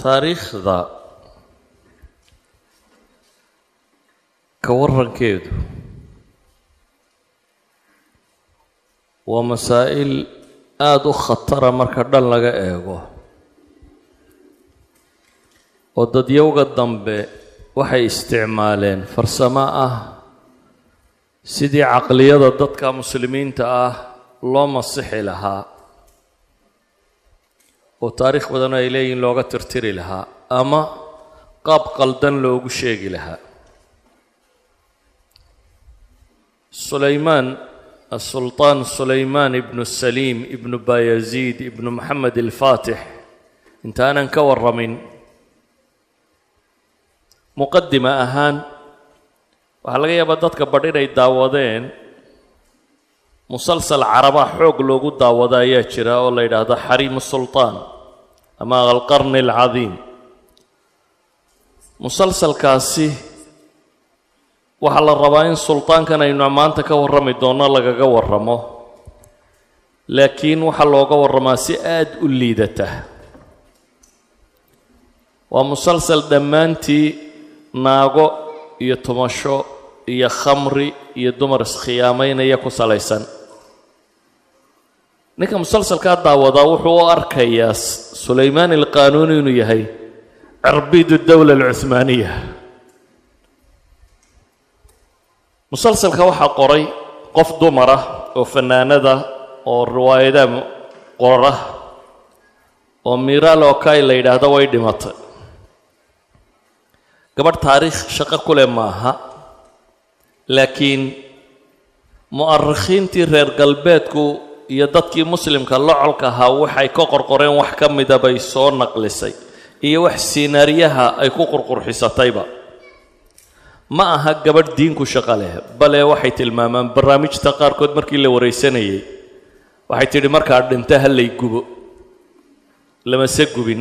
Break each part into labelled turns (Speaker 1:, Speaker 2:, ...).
Speaker 1: taariikhda ka warankeedu waa masaa'il aada u khatara marka dhan laga eego oo dadyowga dambe waxay isticmaaleen farsamo ah sidii caqliyada dadka muslimiinta ah loo masixi lahaa oo taariikh badan ay leeyihin looga tirtiri lahaa ama qaab qaldan loogu sheegi lahaa sulaymaan asulطaan sulaymaan ibnu saliim ibnu bayaziid ibnu moxamed alfaatix intaanan ka warramin muqadima ahaan waxaa laga yaabaa dadka badh inay daawadeen musalsal caraba xoog loogu daawado ayaa jira oo la yidhaahdo xariimu sulطaan ama alqarni alcadiim musalsalkaasi waxaa la rabaa in sulطaankan aynu maanta ka warrami doonno lagaga warramo laakiin waxaa looga warramaa si aada u liidata waa musalsal dhammaantii naago iyo tumasho iyo khamri iyo dumar iskhiyaamaynaya ku salaysan ninka musalsalkaa daawadaa wuxuu u arkayaa sulaymaan alqaanuuni inuu yahay cirbidu dowla alcuhmaaniya musalsalka waxaa qoray qof dumara oo fanaanada oo riwaayadaha qora oo miiraal okay la yidhaahdo way dhimatay gabadh taariikh shaqo ku leh maaha laakiin mu'arikhiintii reer galbeedku iyo dadkii muslimka locolka ahaa waxay ka qorqoreen wax ka mida bay soo naqlisay iyo wax siinaariyaha ay ku qurqurxisatayba ma aha gabadh diinku shaqo leh bale waxay tilmaamaan barnaamijta qaarkood markii la waraysanayay waxay tidhi markaa dhinta ha lay gubo lamase gubin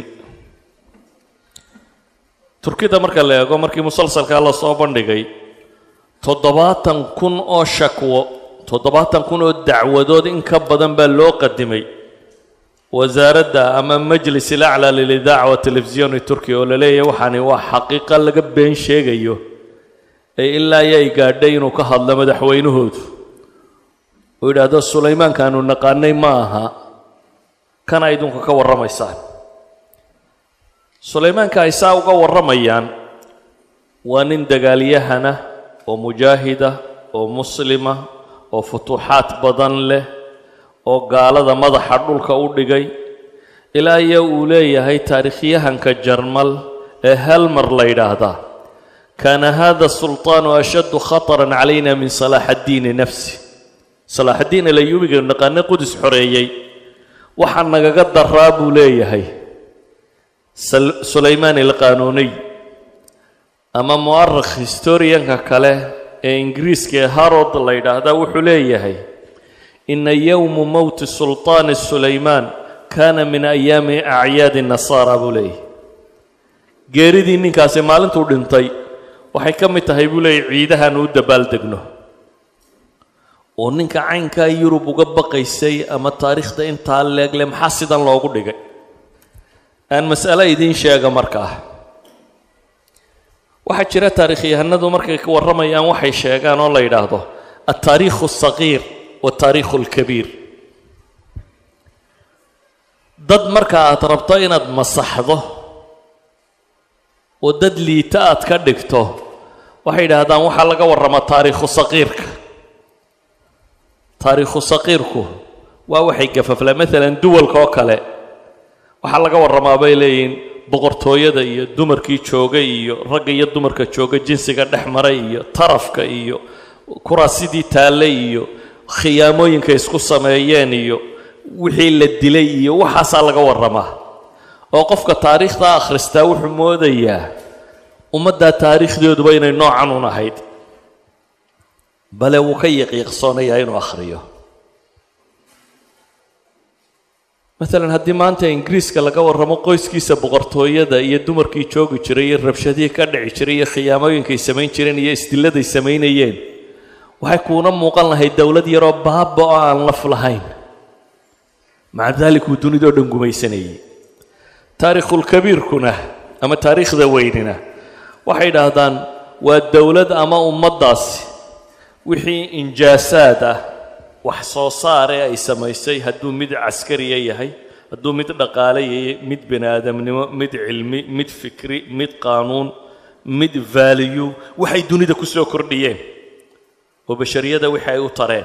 Speaker 1: turkida marka la eego markii musalsalkaa la soo bandhigay toddobaatan kun oo shakwo toddobaatan kun oo dacwadood in ka badan baa loo qadimay wasaaradda ama majlis ilaclaa lilidaaca wa telefisiyoni turkiya oo la leeyahay waxaani waa xaqiiqa laga been sheegayo ee ilaa yay gaadhay inuu ka hadlo madaxweynahoodu uu yidhaahdo sulaymaankaanu naqaanay ma aha kana idinku ka warramaysaan sulaymaanka ay saa uga warramayaan waa nin dagaalyahana oo mujaahida oo muslima oo futuuxaad badan leh oo gaalada madaxa dhulka u dhigay ilaa iyo uu leeyahay taariikhyahanka jarmal ee helmer la yidhaahdaa kaana hada sulطaanu ashaddu khaطran calayna min salaax addiini nafsi salaax addiin alayuubiga naqaane qudus xoreeyey waxaa nagaga daraa buu leeyahay sulaymaan alqaanuuniy ama mu'arikh historianka kale ee ingiriiska ee harod la yidhaahdaa wuxuu leeyahay ina yowmu mowti sulطaani sulaymaan kaana min ayaami acyaadi nasaara buu leeyahay geeridii ninkaasi maalintuu dhintay waxay ka mid tahay buu leeyahy ciidahan u dabaaldegno oo ninka caynkaa yurub uga baqaysay ama taariikhda intaa leegle maxaa sidan loogu dhigay aan mas'alo idiin sheega markaa waxaa jira taarikhyahanadu markay ka warramayaan waxay sheegaan oo la yidhaahdo altaariikhu alsagiir waaltaariikhu alkabiir dad marka aad rabto inaad masaxdo oo dad liita aad ka dhigto waxay yidhaahdaan waxaa laga warramaa taariikhu saqiirka taariikhu saqiirku waa waxay gafafla maalan duwalka oo kale waxaa laga warramaa bay leeyihiin boqortooyada iyo dumarkii joogay iyo ragga iyo dumarka jooga jinsiga dhex maray iyo tarafka iyo kuraasidii taallay iyo khiyaamooyinka isku sameeyeen iyo wixii la dilay iyo waxaasaa laga warramaa oo qofka taariikhda akhristaa wuxuu moodayaa ummaddaa taariikhdeeduba inay noocan un ahayd bale wuu ka yaqiiqsoonayaa inuu akhriyo maalan haddii maanta ingiriiska laga warramo qoyskiisa boqortooyada iyo dumarkii joogi jiray iyo rabshadihii ka dhici jiray iyo khiyaamooyinkay samayn jireen iyo isdilladay samaynayeen waxay kuuna muuqan lahayd dowlad yaroo baaba oo aan laf lahayn maca daalik uu dunidao dhan gumaysanayay taariikhulkabiirkuna ama taariikhda weynina waxay idhaahdaan waa dowlad ama ummaddaasi wixii injaasaad ah wax soo saare ay samaysay hadduu mid caskariya yahay hadduu mid dhaqaale yahay mid bani aadamnimo mid cilmi mid fikri mid qaanuun mid vaaliyu waxay dunida ku soo kordhiyeen oo bashariyada wixii ay u tareen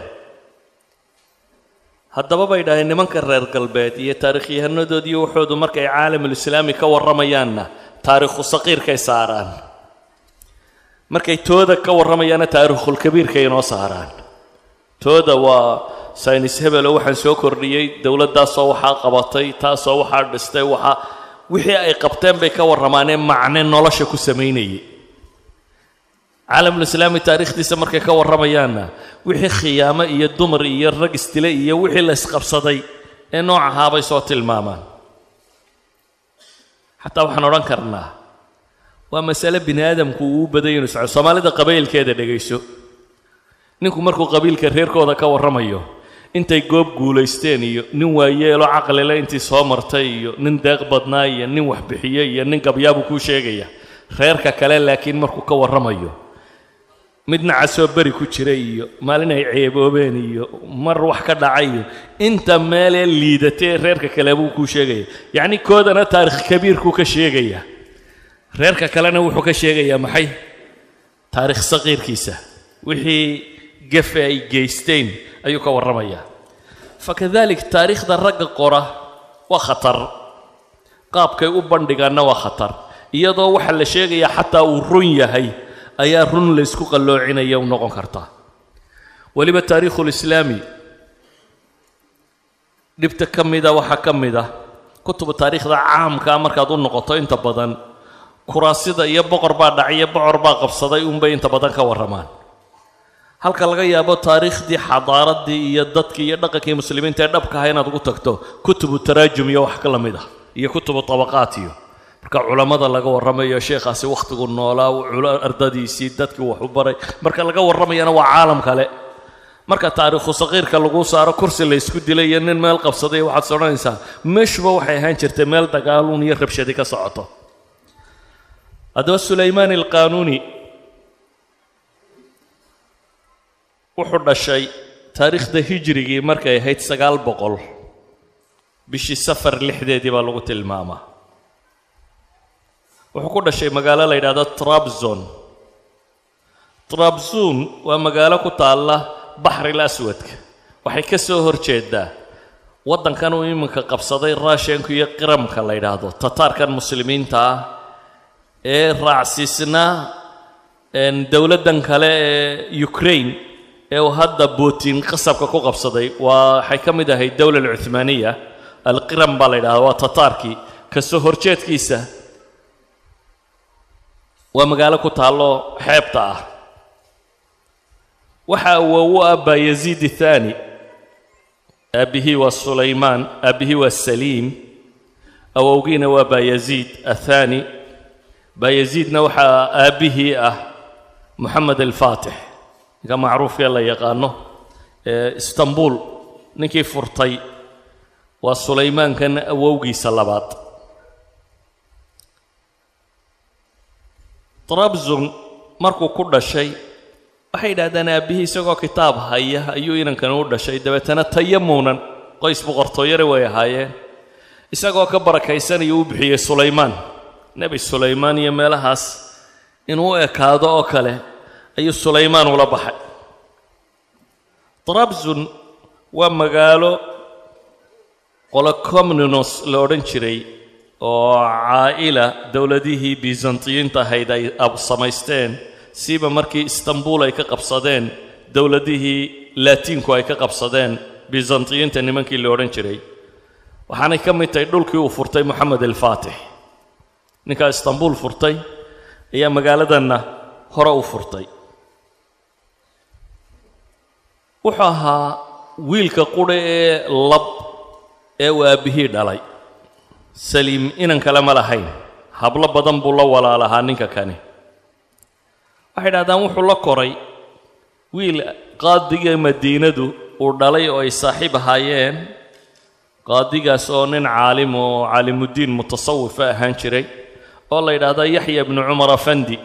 Speaker 1: haddaba bay dhaaheen nimanka reer galbeed iyo taarikhyahannadood iyo waxoodu markay caalamulislaami ka warramayaanna taariikhu saqiirkay saaraan markay tooda ka warramayaanna taariikhulkabiirkay inoo saaraan tooda waa saynis hebelo waxaan soo kordhiyey dowladdaasoo waxaa qabatay taasoo waxaa dhistay waxaa wixii ay qabteen bay ka warramaanee macne nolosha ku samaynayay caalamulislaami taariikhdiisa markay ka warramayaanna wixii khiyaamo iyo dumar iyo rag isdile iyo wixii la isqabsaday ee noocahaa bay soo tilmaamaan xataa waxaan odhan karnaa waa masale bini aadamku uu u badan yinu soco soomaalida qabaylkeeda dhegayso ninku markuu qabiilka reerkooda ka warramayo intay goob guulaysteen iyo nin waayeelo caqlile intii soo martay iyo nin deeq badnaa iyo nin waxbixiye iyo nin gabyaabuu kuu sheegaya reerka kale laakiin markuu ka warramayo mid nacasoo beri ku jira iyo maalin ay ceeboobeen iyo mar wax ka dhacay iyo inta meelee liidatee reerka kale buu kuu sheegaya yacni koodana taarikh kabiirkuu ka sheegaya reerka kalena wuxuu ka sheegayaa maxay taarikh saqiirkiisa wixii gefe ay geysteen ayuu ka warramayaa fakadalik taariikhda ragga qora waa khatar qaabkay u bandhigaanna waa khatar iyadoo waxa la sheegayaa xataa uu run yahay ayaa run laysku qalloocinaya u noqon kartaa weliba taariikhulislaami dhibta ka mida waxaa ka mid ah kutubu taariikhda caamkaa markaad u noqoto inta badan kuraasida iyo boqor baa dhaciyo bocor baa qabsaday unbay inta badan ka warramaan halka laga yaabo taariikhdii xadaaraddii iyo dadkii iyo dhaqankii muslimiinta ee dhabka aha inaad ugu tagto kutubu taraajum iyo wax ka la mid ah iyo kutubu tabaqaat iyo marka culammada laga warramayo sheekhaasi wakhtigu noolaa ardadiisii dadkii wax u baray marka laga warramayana waa caalam kale marka taariikhu saqiirka lagu saaro kursi la ysku dilay iyo nin meel qabsaday waxaad is odhanaysaa meeshuba waxay ahaan jirtay meel dagaaluun iyo rabshadi ka socoto haddaba sulaymaan alqaanuuni wuxuu dhashay taariikhda hijrigii markay ahayd sagaal boqol bishii safar lixdeedii baa lagu tilmaamaa wuxuu ku dhashay magaalo la yidhahdo trabzon trabzon waa magaalo ku taalla baxril aswadka waxay ka soo hor jeedaa waddankan uu iminka qabsaday raashenku iyo qiramka la yidhaahdo tataarkan muslimiinta ah ee raacsiisnaa dowladdan kale ee ukraine ee uu hadda butin qasabka ku qabsaday waa waxay ka mid ahayd dowla alcuhmaaniya alqiram baa la yidhahda waa tataarkii ka soo horjeedkiisa waa magaalo ku taallo xeebta ah waxa awowu ah bayaziid athani aabbihii waa sulaymaan aabbihii waa saliim awowgiina waa bayaziid athani bayaziidna waxaa aabbihii ah moxamed alfaatix ninka macruufkee la yaqaano ee istanbul ninkii furtay waa sulaymaankan awowgiisa labaad trabzon markuu ku dhashay waxay yidhahdaan aabbihii isagoo kitaab haya ayuu inankani u dhashay dabeetana tayamuunan qoys boqortooyare way ahaayeen isagoo ka barakaysanaya u bixiyey sulaymaan nebi sulaymaan iyo meelahaas inuu u ekaado oo kale ayuu sulaymaan ula baxay trabzon waa magaalo qolocomninos la odhan jiray oo caa'ila dowladihii byzantiyiinta ahayd ay samaysteen siiba markii istanbul ay ka qabsadeen dowladihii laatiinku ay ka qabsadeen byzantiyiinta nimankii la odhan jiray waxaanay ka mid tahay dhulkii uu furtay moxamed alfaatix ninkaa istanbul furtay ayaa magaaladanna hore u furtay wuxuu ahaa wiilka qudha ee lab ee uu aabbihii dhalay saliim inan kale ma lahayn hablo badan buu la walaalahaa ninka kani waxay dhahdaan wuxuu la koray wiil qaadiga madiinadu uu dhalay oo ay saaxiib ahaayeen qaadigaas oo nin caalim oo caalimuddiin mutasawifa ahaan jiray oo la yidhaahda yaxya ibnu cumar afandi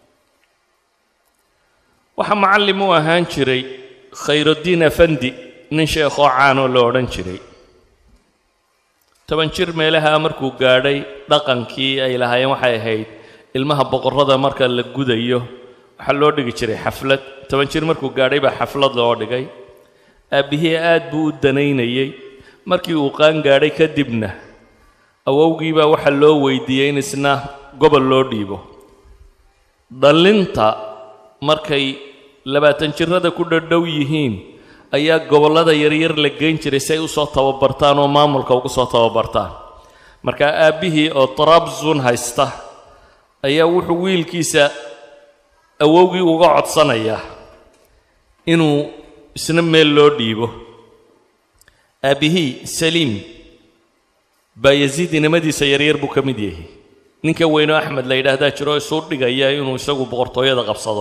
Speaker 1: waxaa macallim u ahaan jiray khayrudiin afandi nin sheekhoo caanoo la odhan jiray toban jir meelaha markuu gaadhay dhaqankii ay lahaayeen waxay ahayd ilmaha boqorrada marka la gudayo waxaa loo dhigi jiray xaflad toban jir markuu gaadhay baa xaflad loo dhigay aabbihii aad buu u danaynayey markii uu qaan gaadhay kadibna awowgiibaa waxaa loo weydiiyey in isna gobol loo dhiibo dhallinta markay labaatan jirrada ku dhadhow yihiin ayaa gobollada yaryar la geyn jiray si ay u soo tababartaan oo maamulka ugu soo tababartaan markaa aabbihii oo trabzun haysta ayaa wuxuu wiilkiisa awowgii uga codsanayaa inuu isna meel loo dhiibo aabbihii saliim baa yasiid inamadiisa yaryar buu ka mid yahay ninka weynoo axmed la yidhaahdaa jiro isuu dhigaya inuu isagu boqortooyada qabsado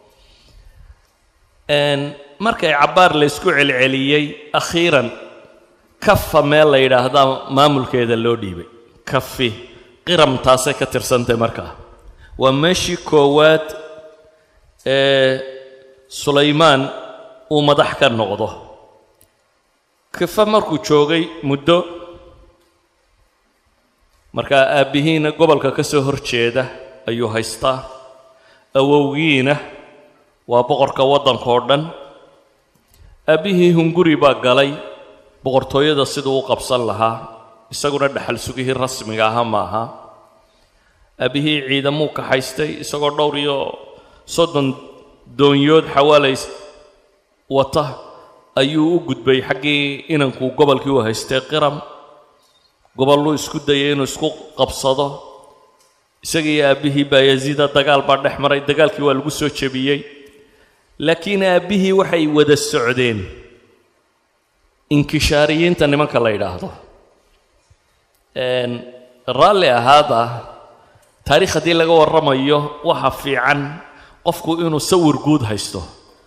Speaker 1: markay cabbaar laysku celceliyey akhiiran kafa meel la yidhaahdaa maamulkeeda loo dhiibay kafi qiramtaasay ka tirsantay markaa waa meeshii koowaad ee sulaymaan uu madax ka noqdo kafa markuu joogay muddo markaa aabbihiina gobolka ka soo hor jeeda ayuu haystaa awowgiina waa boqorka waddanka oo dhan aabbihii hunguri baa galay boqortooyada siduu u qabsan lahaa isaguna dhaxal sugihii rasmiga aha ma aha aabbihii ciidamuu kaxaystay isagoo dhowr iyo soddon doonyood xawaalays wata ayuu u gudbay xaggii inankuu gobolkii u haystay qiram gobolluu isku dayay inuu isku qabsado isagii aabbihii baa yasiida dagaal baa dhex maray dagaalkii waa lagu soo jebiyey laakiin aabbihii waxay wada socdeen inkishaariyiinta nimanka la yidhaahdo raalli ahaada taariikh haddii laga warramayo waxa fiican qofku inuu sawir guud haysto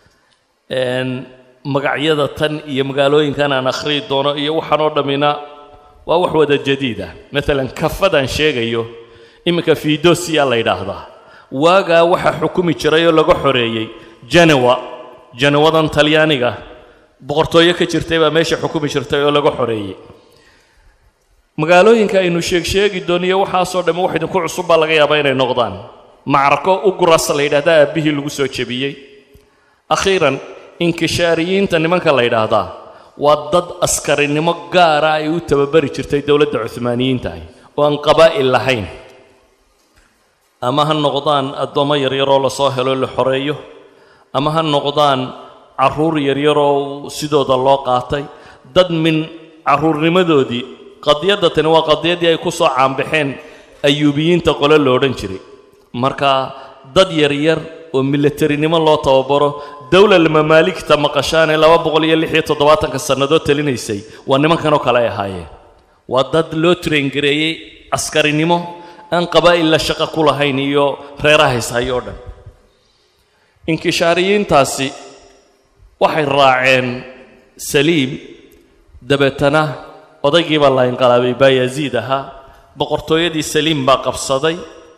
Speaker 1: magacyada tan iyo magaalooyinkan aan akhriyi doono iyo waxaan oo dhammina waa wax wada jadiida maalan kafadaan sheegayo iminka fiidosiya la yidhaahdaa waagaa waxaa xukumi jiray oo laga xoreeyey janewa janewadan talyaaniga boqortooyo ka jirtay baa meesha xukumi jirtay oo laga xoreeyey magaalooyinka aynu sheeg sheegi dooniyo waxaasoo dhamme wax idinku cusub baa laga yaabaa inay noqdaan macrako uguras la yidhahdaa aabbihii lagu soo jebiyey akhiiran inkishaariyiinta nimanka la yidhaahdaa waa dad askarinimo gaara ay u tababari jirtay dowladda cuhmaaniyiinta ahi oo aan qabaa'il lahayn ama ha noqdaan addoommo yaryaroo lasoo helo la xoreeyo ama ha noqdaan carruur yaryaroo sidooda loo qaatay dad min carruurnimadoodii qadiyadda tani waa qadiyaddii ay ku soo caanbaxeen ayuubiyiinta qole lo odhan jiray marka dad yaryar oo milatarinimo loo tababaro dowlal mamaaligta maqashaanee laba boqol iyo lix iyo toddobaatanka sannadood talinaysay waa nimankanoo kale ay ahaayeen waa dad loo traingareeyey askarinimo aan qabaa'il la shaqo ku lahayn iyo reeraha ishayo oo dhan inkishaariyiintaasi waxay raaceen saliim dabeetana odaygiibaa la inqalaabay baa yaziid ahaa boqortooyadii saliim baa qabsaday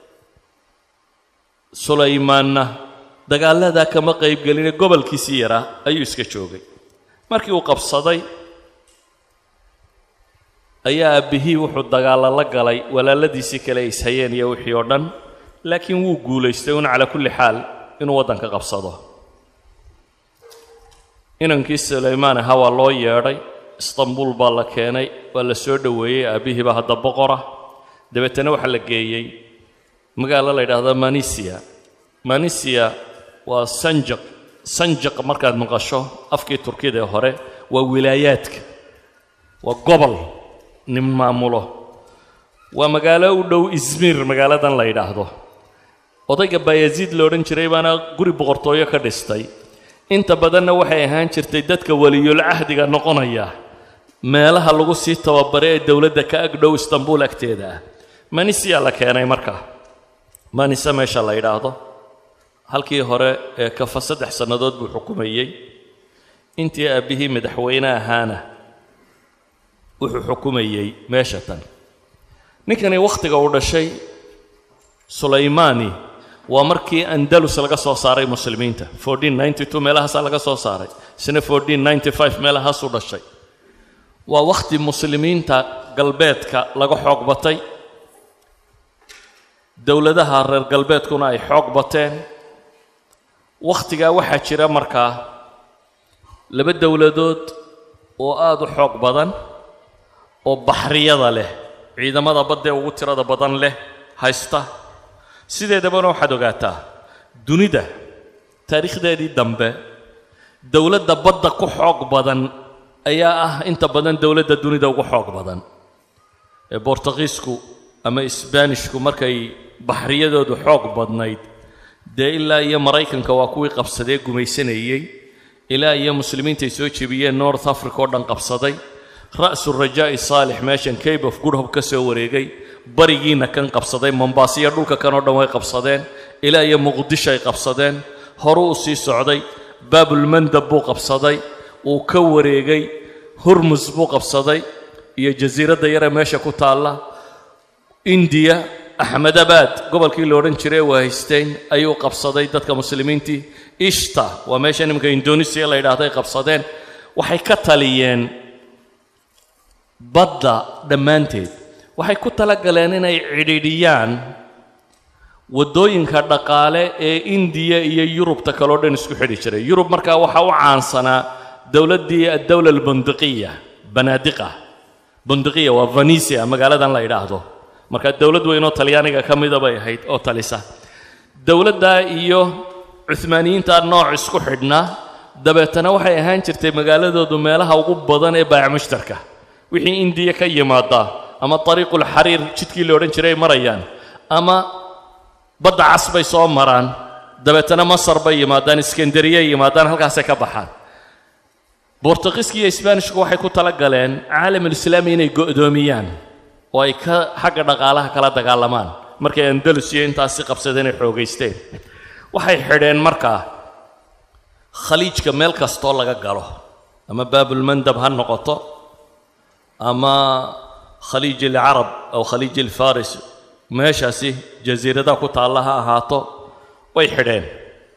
Speaker 1: sulaymaanna dagaalladaa kama qaybgeline gobolkiisii yaraa ayuu iska joogay markii uu qabsaday ayaa aabbihii wuxuu dagaalla la galay walaaladiisii kale ay ishayeen iyo wixii oo dhan laakiin wuu guulaystay un calaa kulli xaal inuu waddanka qabsado inankii sulaymaan ahaa waa loo yeedhay istanbuul baa la keenay waa la soo dhoweeyey aabbihii baa hadda boqora dabeetana waxaa la geeyey magaalo la yidhaahdo manisia manisia waa sanjaq sanjaq markaad maqasho afkii turkida ee hore waa wilaayaadka waa gobol nin maamulo waa magaalo u dhow izmiir magaaladan la yidhaahdo odayga bayaziid la odhan jiray baana guri boqortooyo ka dhistay inta badanna waxay ahaan jirtay dadka weliyul cahdiga noqonaya meelaha lagu sii tababare ee dowladda ka agdhow istanbuul agteeda ah manisia la keenay markaa manisa meesha la yidhaahdo halkii hore ee kafa saddex sannadood buu xukumayey intii aabbihii madaxweyne ahaana wuxuu xukumayey meesha tan ninkani wakhtiga uu dhashay sulaymaani waa markii andalus laga soo saaray muslimiinta meelahaasaa laga soo saaray isna meelahaasuu dhashay waa wakhti muslimiinta galbeedka laga xoog batay dowladaha reer galbeedkuna ay xoog bateen wakhtigaa waxaa jira markaa laba dowladood oo aada u xoog badan oo baxriyada leh ciidamada baddee ugu tirada badan leh haysta sideedabana waxaad ogaataa dunida taariikhdeedii dambe dowladda badda ku xoog badan ayaa ah inta badan dowladda dunida ugu xoog badan ee bortugiisku ama isbaanishku markay baxriyadoodu xoog badnayd dee ilaa iyo maraykanka waa kuwii qabsadee gumaysanayey ilaa iyo muslimiintay soo jebiyeen north africa oo dhan qabsaday ra'su rajaa'i saalix meeshan cabe of good hope ka soo wareegay barigiina kan qabsaday mombaasiyo dhulka kan oo dhan way qabsadeen ilaa iyo muqdisho ay qabsadeen horu u sii socday baabulmandab buu qabsaday uu ka wareegay hurmus buu qabsaday iyo jasiiradda yare meesha ku taalla indiya axmedabad gobolkii la odhan jiray waa haysteen ayuu qabsaday dadka muslimiintii ishta waa meesha nimanka indonesiya la yidhaahday qabsadeen waxay ka taliyeen badda dhammaanteed waxay ku talagaleen inay cidhiidhiyaan waddooyinka dhaqaale ee indiya iyo yurubta kaleo dhan isku xidhi jiray yurub markaa waxaa u caansanaa dowladdii addowla albundiqiya banaadiqa bundiqiya waa venisia magaaladan la yidhaahdo markaa dowlad weyn oo talyaaniga ka mida bay ahayd oo talisa dowladdaa iyo cuhmaaniyiinta nooc isku xidhnaa dabeetana waxay ahaan jirtay magaaladoodu meelaha ugu badan ee baayac mushtarka wixii indiya ka yimaadaa ama ariiqulxariir jidkii la odhan jiray ay marayaan ama badda cas bay soo maraan dabeetana masar bay yimaadaan iskandariyay yimaadaan halkaasay ka baxaan bortugiiska iyo isbaanishku waxay ku tala galeen caalamulislaami inay go'doomiyaan oo ay ka xagga dhaqaalaha kala dagaalamaan markay andalus iyo intaasi qabsadeen ay xoogaysteen waxay xidheen markaa khaliijka meel kastoo laga galo ama baabulmandab ha noqoto ama khaliij alcarab aw khaliij alfaris meeshaasi jasiiradaha ku taalla ha ahaato way xidheen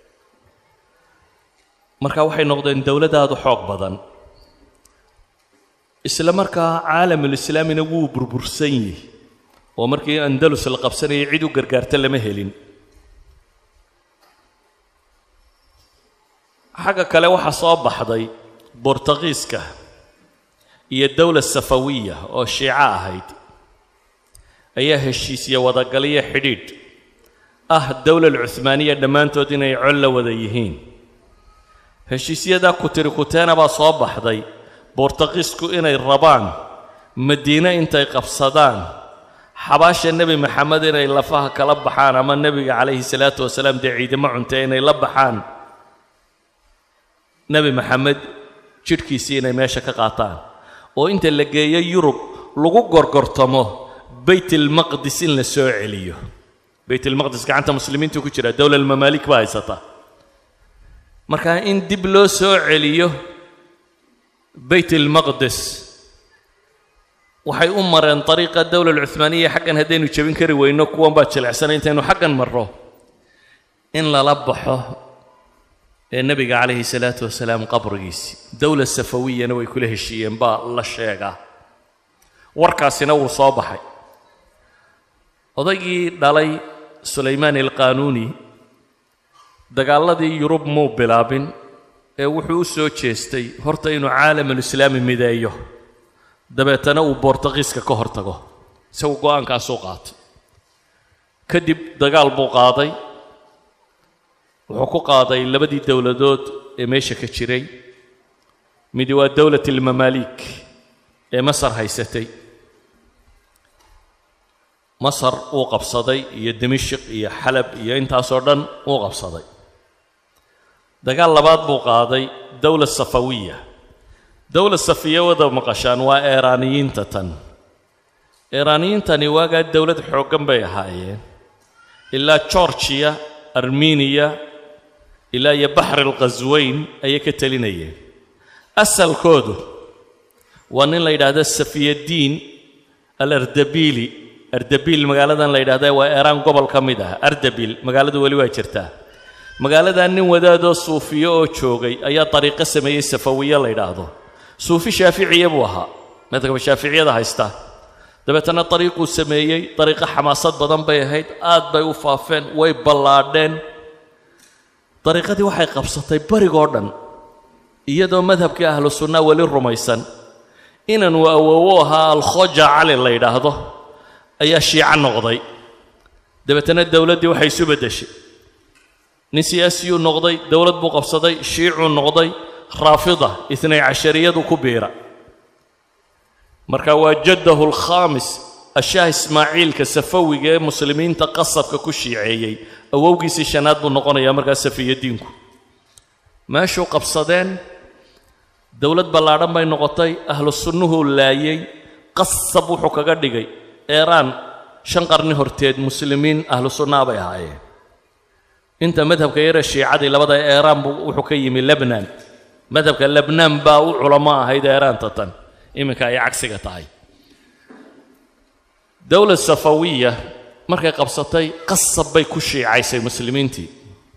Speaker 1: marka waxay noqdeen dowladaadu xoog badan isla markaa caalamulislaamina wuu burbursan yihi oo markii andalus la qabsanayay cid u gargaarta lama helin xagga kale waxaa soo baxday bortugiiska iyo dowla safawiya oo shiico ahayd ayaa heshiisya wadagaliyo xidhiidh ah dowla alcuhmaaniya dhammaantood inay col la wada yihiin heshiisyadaa kutiri kuteena baa soo baxday bortugiisku inay rabaan madiine intay qabsadaan xabaasha nebi maxamed inay lafaha kala baxaan ama nebiga calayhi salaatu wasalaam dee ciidamo cuntee inay la baxaan nebi maxamed jidhkiisii inay meesha ka qaataan oo inta la geeyo yurub lagu gorgortamo baytalmaqdis in la soo celiyo baytalmaqdis gacanta muslimiintu ku jira dowla almamaalik baa haysata marka in dib loo soo celiyo baytalmaqdis waxay u mareen dariiqa dowla alcuhmaaniya xaggan haddaynu jebin kari weyno kuwan baa jilecsanay intaynu xaggan marro in lala baxo ee nebiga calayhi salaatu wasalaam qabrigiisii dowla safawiyana way kula heshiiyeen baa la sheegaa warkaasina wuu soo baxay odaygii dhalay sulaymaan alqaanuuni dagaalladii yurub muu bilaabin ee wuxuu u soo jeestay horta inuu caalamulislaami mideeyo dabeetana uu bortugiiska ka hor tago isagu go'aankaasuu qaatay kadib dagaal buu qaaday wuxuu ku qaaday labadii dowladood ee meesha ka jiray midi waa dowlat almamaalik ee masar haysatay masar uu qabsaday iyo dimashik iyo xalab iyo intaasoo dhan uu qabsaday dagaal labaad buu qaaday dowla safawiya dowla safiya wada maqashaan waa eeraaniyiinta tan eeraaniyiintani waagaa dowlad xooggan bay ahaayeen ilaa georgiya armeniya ilaa iyo baxri alkhasweyn ayay ka telinayeen asalkoodu waa nin la yidhaahdo safiyaddiin alardabili ardabil magaaladan la yidhahda waa eraan gobol ka mid ah ardabil magaaladu weli waa jirtaa magaaladan nin wadaadoo suufiyo oo joogay ayaa dariiqo sameeyey safawiye la yidhaahdo suufi shaaficiya buu ahaa madhabka shaaficiyada haysta dabeetana dariiquu sameeyey dariiqo xamaasad badan bay ahayd aad bay u faafeen way ballaadheen dariiqadii waxay qabsatay barigoo dhan iyadoo madhabkii ahlu sunnaa weli rumaysan inanuu awoowo ahaa alkhoja cali la yidhaahdo ayaa shiico noqday dabeetana dowladdii waxay isu beddeshay nin siyaasiyuu noqday dowlad buu qabsaday shiicuu noqday raafida itnay cashariyadu ku biira marka waa jaddahu alkhaamis ashaah ismaaciilka safawiga ee muslimiinta qasabka ku shiiceeyey awowgiisii shanaad buu noqonayaa markaa safiyadiinku meeshuu qabsadeen dowlad ballaadhan bay noqotay ahlu sunnuhuu laayey qasab wuxuu kaga dhigay eeraan shan qarni horteed muslimiin ahlu sunnaa bay ahaayeen inta madhabka yare shiicadii labada eeraan buu wuxuu ka yimi lebnan madhabka lebnaan baa u culamo ahayd eeraanta tan iminka ay cagsiga tahay dowlad safawiya markay qabsatay qasab bay ku shiicaysay muslimiintii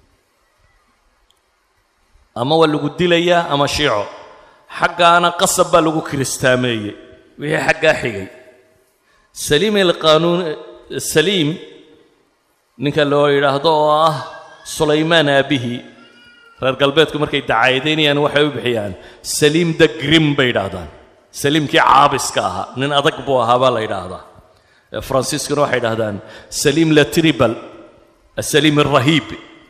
Speaker 1: ama waa lagu dilayaa ama shiico xaggaana qasab baa lagu kiristaameeyey wixii xaggaa xigay saliim alqaanuun saliim ninka loo yidhaahdo oo ah sulaymaan aabbihi reer galbeedku markay dacaayadaynayaan waxay u bixiyaan saliim the grim bay yidhaahdaan saliimkii caabiska ahaa nin adag buu ahaa baa la yidhaahdaa faransiiskuna waxay yidhahdaan saliim la tribal asaliim alrahiib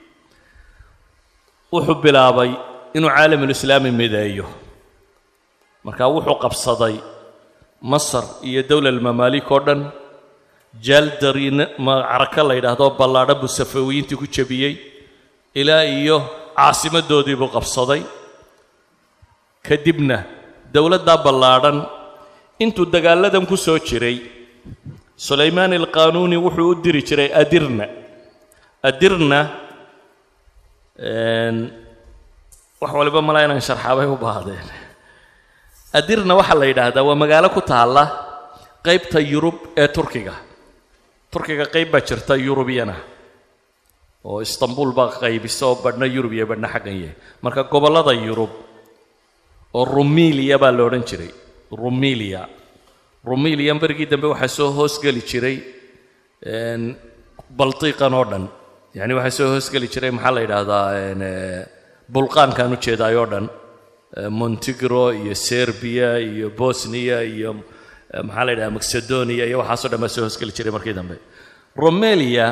Speaker 1: wuxuu bilaabay inuu caalamulislaami mideeyo markaa wuxuu qabsaday masar iyo dowla almamaalik oo dhan jaaldari macraka la yidhaahdo ballaadhan buu safawiyiintii ku jebiyey ilaa iyo caasimadoodii buu qabsaday kadibna dowladdaa ballaadhan intuu dagaalladan ku soo jiray sulaymaan alqaanuuni wuxuu u diri jiray adirna adirna wax waliba malaa inaan sharxaabay u baahdeen adirna waxaa la yidhaahdaa waa magaalo ku taalla qaybta yurub ee turkiga turkiga qayb baa jirta yurubiyana oo istanbul baa qaybisa oo badhna yurub iyo badhna xaggan yahay marka gobollada yurub oo rumiliya baa la odhan jiray rumiliya rumiliya berigii dambe waxaa soo hoosgeli jiray baltiiqan oo dhan yacni waxaa soo hoosgeli jiray maxaa la yidhaahdaa bulqaankaan ujeedaay oo dhan montigro iyo serbiya iyo bosniya iyo maxaa la yidhaha macedonia iyo waxaaso dhan baa soo hoosgeli jiray markii dambe romelia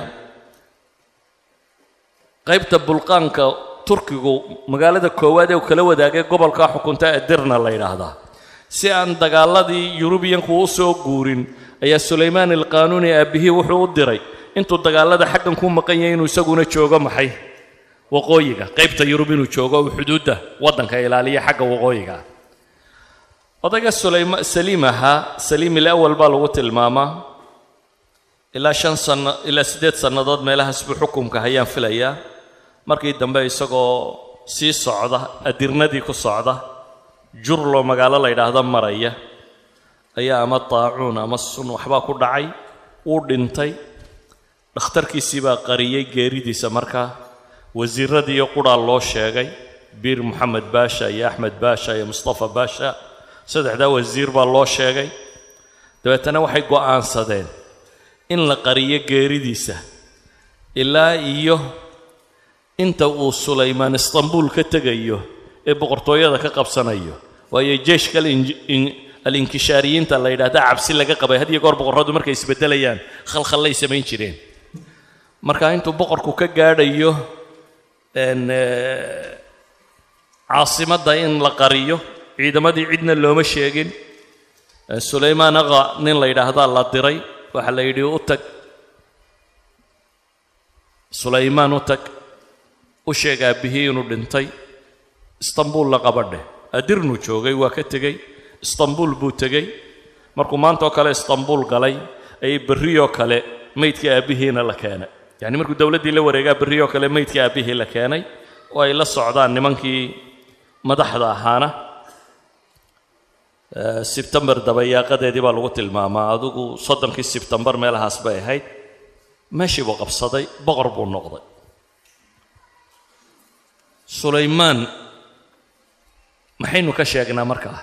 Speaker 1: qaybta bulqaanka turkigu magaalada koowaad ee uu kala wadaagay gobolkaa xukunta edirna la yidhaahdaa si aan dagaaladii yurubiyanku u soo guurin ayaa sulaymaan alqaanuuni aabbihii wuxuu u diray intuu dagaalada xaggan ku maqan yahay inuu isaguna joogo maxay waqooyiga qaybta yurub inuu joogo uu xuduudda waddanka ilaaliya xagga waqooyiga odayga sulayma saliim ahaa saliim ilawal baa lagu tilmaamaa ilaa shan sanno ilaa siddeed sannadood meelahaas buu xukumka hayaan filayaa markii dambe isagoo sii socda adirnadii ku socda jurlo magaalo la yidhaahdo maraya ayaa ama daacuun ama sun waxbaa ku dhacay wuu dhintay dhakhtarkiisii baa qariyey geeridiisa markaa wasiiradiiyo qudhaa loo sheegay biir moxamed baasha iyo axmed baasha iyo mustafa baasha saddexdaa wasiir baa loo sheegay dabeetana waxay go'aansadeen in la qariyo geeridiisa ilaa iyo inta uu sulaymaan istanbuul ka tegayo ee boqortooyada ka qabsanayo waayo jeeshka alinkishaariyiinta la yidhaahda cabsi laga qabay had iyo goor boqorradu markay isbeddelayaan khalkhallay samayn jireen marka intuu boqorku ka gaadhayo caasimadda in la qariyo ciidamadii cidna looma sheegin sulaymaan aqa nin la yidhaahdaa la diray waxaa la yidhi u tag sulaymaan u tag u sheeg aabbihii inuu dhintay istanbuul la qabadheh adirnuu joogay waa ka tegey istanbuul buu tegey markuu maantaoo kale istanbuul galay ayay berriyoo kale maydka aabbihiina la keenay yacni markuu dowladdii la wareegaa berriyoo kale maydka aabbihii la keenay oo ay la socdaan nimankii madaxda ahaana sebtembar dabayaaqadeedii baa lagu tilmaamaa adigu soddonkii sebtembar meelahaas bay ahayd meeshii buu qabsaday boqor buu noqday sulaymaan maxaynu ka sheegnaa markaa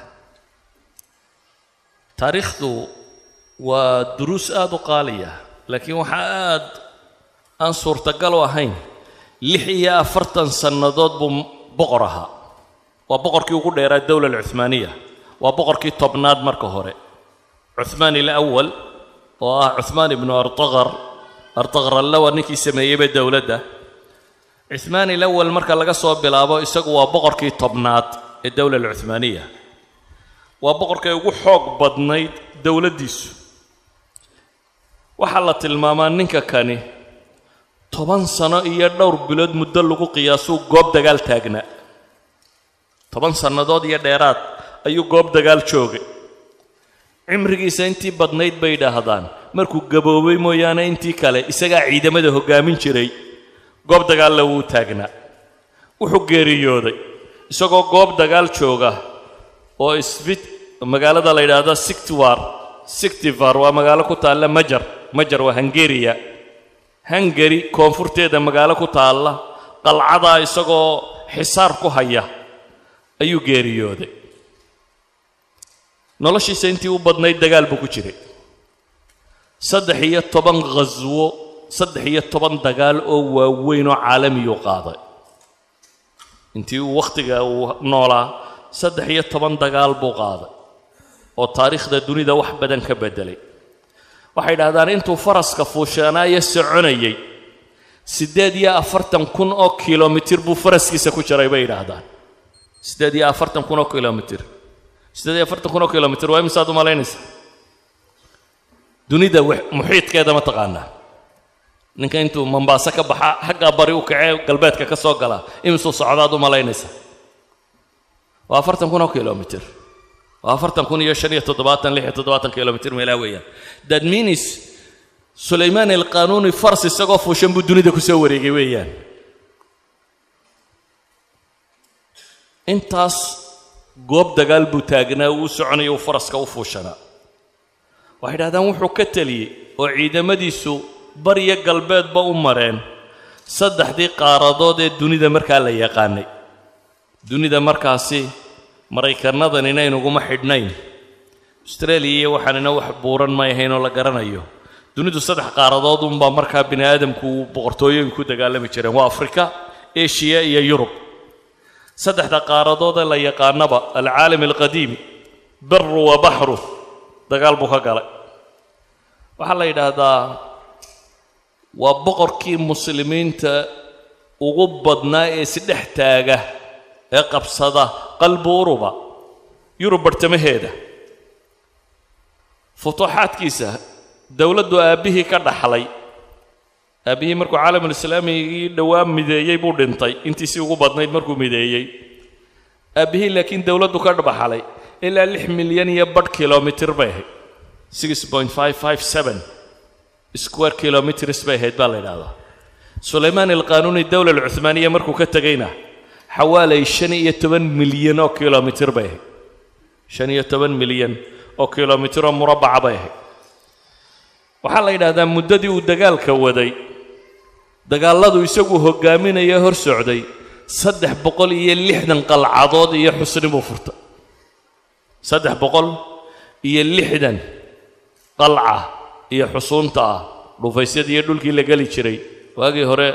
Speaker 1: taariikhdu waa duruus aada u qaaliya laakiin waxaa aad aan suurtagal u ahayn lix iyo afartan sannadood buu boqor ahaa waa boqorkii ugu dheeraa dowla alcuhmaaniya waa boqorkii tobnaad marka hore cuhmaan ilawal oo ah cuhmaan ibnu artaqar artaqar allawa ninkii sameeyeyba dowladda cuhmaan ilawal marka laga soo bilaabo isagu waa boqorkii tobnaad ee dowla alcuhmaaniya waa boqorkay ugu xoog badnayd dowladdiisu waxaa la tilmaamaa ninka kani toban sano iyo dhowr bilood muddo lagu qiyaasuu goob dagaal taagnaa toban sannadood iyo dheeraad ayuu goob dagaal joogay cimrigiisa intii badnayd bay idhaahdaan markuu gaboobay mooyaane intii kale isagaa ciidamada hoggaamin jiray goob dagaalla wuu taagnaa wuxuu geeriyooday isagoo goob dagaal jooga oo isbit magaalada la yidhaahdo sictiwar sictivar waa magaalo ku taalla majar majar waa hungariya hungari koonfurteeda magaalo ku taalla qalcadaa isagoo xisaar ku haya ayuu geeriyooday noloshiisa intii u badnayd dagaal buu ku jiray saddex iyo toban khaswo saddex iyo toban dagaal oo waaweyn oo caalamiyuu qaaday intii uu wakhtiga uu noolaa saddex iyo toban dagaal buu qaaday oo taariikhda dunida wax badan ka beddelay waxay idhahdaan intuu faraska fuushaanaayo soconayay siddeed iyo afartan kun oo kilomitir buu faraskiisa ku jiray bay yidhaahdaan siddeed iyo afartan kun oo kilomitir siddeed iyo afartan kun oo kilomitir waa imisaad u malaynaysa dunida muxiidkeeda ma taqaanaa ninka intuu mombaaso ka baxa xaggaa bari u kacee galbeedka ka soo galaa imisuu socdaad u malaynaysa waa afartan kun oo kilomitir waa afartan kun iyo shan iyo toddobaatan lix iyo toddobaatan kilomitir meelaa weeyaan that means sulaymaan alqanuuni fars isagoo fuushan buu dunida ku soo wareegay weeyaan intaas goob dagaal buu taagnaa uu soconaya uu faraska u fuushanaa waxay dhahdaan wuxuu ka teliyey oo ciidamadiisu bariyo galbeedba u mareen saddexdii qaaradood ee dunida markaa la yaqaanay dunida markaasi maraykannadan inaynuguma xidhnayn austraeliya iyo waxaanina wax buuran may ahayn oo la garanayo dunidu saddex qaaradood unbaa markaa bini aadamku boqortooyooyin ku dagaalami jireen waa afrika eshiya iyo yurub saddexda qaaradood ee la yaqaanaba alcaalam alqadiim beru wa baxru dagaal buu ka galay waxaa la yidhaahdaa waa boqorkii muslimiinta ugu badnaa ee isdhex taaga ee qabsada qalbi uruba yurub barhtamaheeda futuuxaadkiisa dowladdu aabbihii ka dhaxlay aabbihii markuu caalamulislaamigii dhowaa mideeyey buu dhintay intiisii ugu badnayd markuu mideeyey aabbihii laakiin dowladdu ka dhaxlay ilaa lix milyan iyo badh kilomitir bay ahayd six point five five seven square kilometers bay ahayd baa la yidhaahdaa sulaymaan alqanuuni dowla alcuhmaaniya markuu ka tegayna xawaalay shan iyo toban milyan oo kilomitir bay ahayd shan iyo toban milyan oo kilomitir oo murabbaca bay ahayd waxaa la yidhaahdaa muddadii uu dagaalka waday dagaalladu isagu hoggaaminaya hor socday saddex boqol iyo lixdan qalcadood iyo xusni buu furtay saddex boqol iyo lixdan qalca iyo xusuunta ah dhufaysyadii iyo dhulkii la geli jiray waagii hore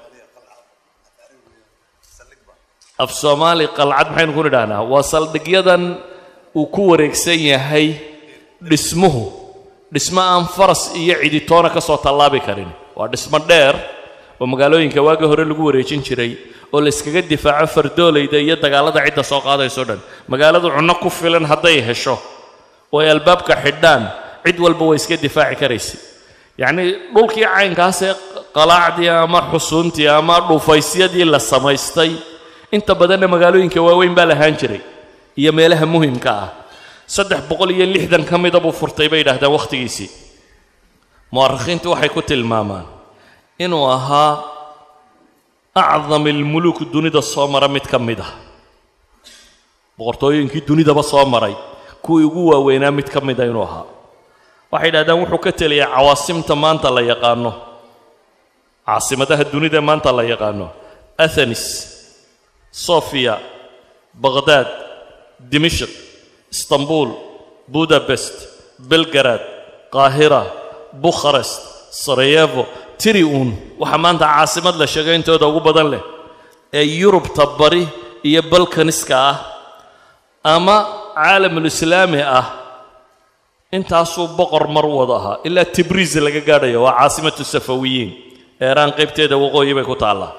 Speaker 1: af soomaali qalcad maxaynu ku nidhahnaa waa saldhigyadan uu ku wareegsan yahay dhismuhu dhismo aan faras iyo ciditoona ka soo tallaabi karin waa dhismo dheer oo magaalooyinka waagii hore lagu wareejin jiray oo la yskaga difaaco fardoolayda iyo dagaallada cidda soo qaadayso dhan magaaladu cunno ku filan hadday hesho oo ay albaabka xidhaan cid walba way iska difaaci karaysay yacnii dhulkii caynkaasee qalaacdii ama xusuuntii ama dhufaysyadii la samaystay inta badanna magaalooyinka waaweyn baa lahaan jiray iyo meelaha muhimka ah saddex boqol iyo lixdan ka mida buu furtay bay yidhahdaan wakhtigiisii mu'arikhiintu waxay ku tilmaamaan inuu ahaa acdam ilmuluuk dunida soo mara mid ka mid ah boqortooyinkii dunidaba soo maray kuwii ugu waaweynaa mid ka mida inuu ahaa waxay yidhahdaan wuxuu ka teliyay cawaasimta maanta la yaqaano caasimadaha dunida maanta la yaqaano athenis sofia baqhdaad dimishq istanbul budabest belgarad qaahira bukharest sarayevo tiri uun waxaa maanta caasimad la sheegay intooda ugu badan leh ee yurubta bari iyo balkaniska ah ama caalamulislaami ah intaasuu boqor mar wada ahaa ilaa tibriis laga gaadhayo waa caasimatu safawiyiin eeraan qaybteeda waqooyi bay ku taallaa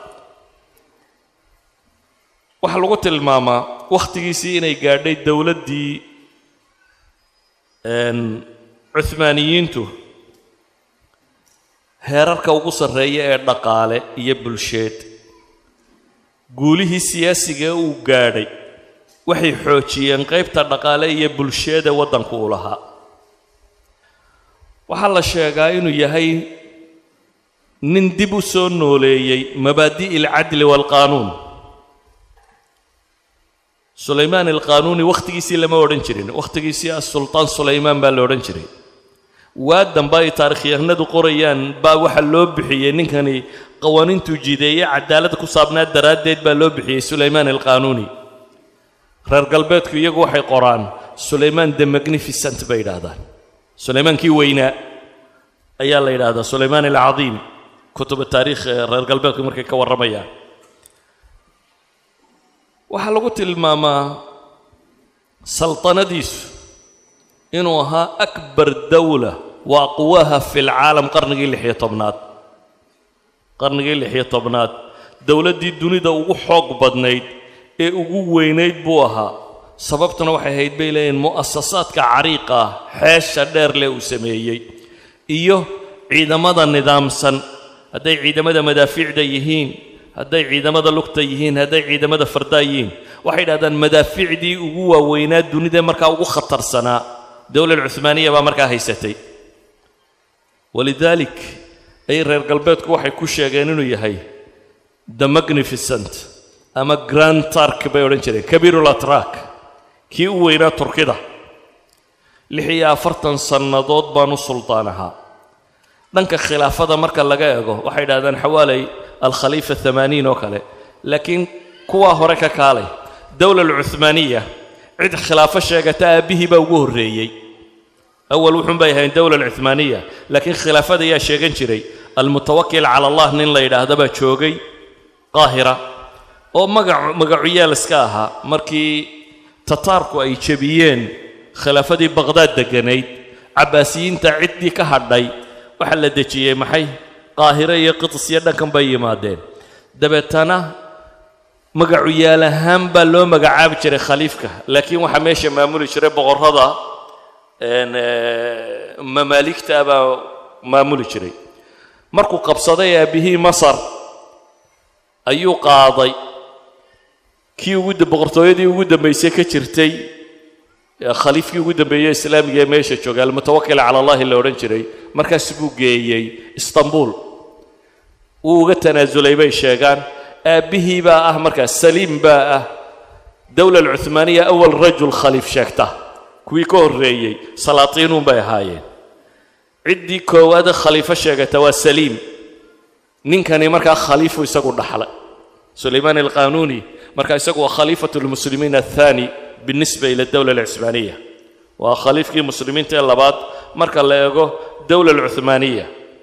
Speaker 1: waxaa lagu tilmaamaa wakhtigiisii inay gaadhay dowladdii cuhmaaniyiintu heerarka ugu sarreeya ee dhaqaale iyo bulsheed guulihii siyaasiga uu gaadhay waxay xoojiyeen qaybta dhaqaale iyo bulsheeda waddanku uu lahaa waxaa la sheegaa inuu yahay nin dib u soo nooleeyey mabaadi'i alcadli waalqaanuun sulaymaan alqaanuuni wakhtigiisii lama odhan jirin wakhtigiisii asultaan sulaymaan baa la odhan jiray waa dambe ay taarikhyahanadu qorayaan baa waxaa loo bixiyey ninkani qawaaniintuu jideeye cadaalad ku saabnaa daraaddeed baa loo bixiyey sulaymaan alqaanuuni reer galbeedku iyagu waxay qoraan sulaymaan the magnificent bay yidhaahdaan sulaymaankii weynaa ayaa la yidhaahdaa sulaymaan alcadiim kutuba taariikh ee reer galbeedku markay ka warramayaan waxaa lagu tilmaamaa saltanadiisu inuu ahaa akbar dawla wa aqwaha fi lcaalam qarnigii lixiyo tobnaad qarnigii lixiyo tobnaad dowladdii dunida ugu xoog badnayd ee ugu weynayd buu ahaa sababtuna waxay ahayd bay leeyihin mu'asasaadka cariiqa ah xeesha dheer leh uu sameeyey iyo ciidamada nidaamsan hadday ciidamada madaafiicda yihiin hadday ciidamada lugta yihiin hadday ciidamada fardaa yihiin waxay idhahdaan madaafiicdii ugu waaweynaa dunida markaa ugu khatarsanaa dowlad cuhmaaniya baa markaa haysatay walidaalik ay reer galbeedku waxay ku sheegeen inuu yahay the magnificent ama grand tark bay odhan jireen kabiirulatrak kii u weynaa turkida lix iyo afartan sannadood baan u suldaan ahaa dhanka khilaafada marka laga eego waxay idhahdaan xawaalay alkhaliifa amaaniin oo kale laakiin kuwaa hore ka kaalay dowla alcuhmaaniya cid khilaafo sheegata aabbihii baa ugu horreeyey awal wuxuun bay ahayn dowla alcuhmaaniya laakiin khilaafada ayaa sheegan jiray almutawakil cala allah nin la yidhaahda baa joogay qaahira oo magac magacuyaal iska ahaa markii tataarku ay jebiyeen khilaafadii baqhdaad degganayd cabbaasiyiinta ciddii ka hadhay waxaa la dejiyey maxay qaahiro iyo qidis iyo dhankan bay yimaadeen dabeetana magacu yaal ahaan baa loo magacaabi jiray khaliifka laakiin waxaa meesha maamuli jiray boqorrada mamaaligta baa maamuli jiray markuu qabsaday aabbihii masar ayuu qaaday kii ugu boqortooyadii ugu dambaysay ka jirtay khaliifkii ugu dambeeyey islaamiga ee meesha jooga almutawakil cala allahi la odhan jiray markaas buu geeyey istanbul wuu uga tanaasulay bay sheegaan aabbihii baa ah markaas saliim baa ah dowla alcuhmaaniya awal rajul khaliif sheegta kuwii ka horreeyey salaatiinuun bay ahaayeen ciddii koowaade khaliifo sheegata waa saliim ninkani markaa khaliifu isagu dhaxlay sulaymaan alqanuuni markaa isagu waa khaliifatu lmuslimiin athani binisba ila dowla alcuhmaaniya waa khaliifkii muslimiinta ee labaad marka la eego dowla alcuhmaaniya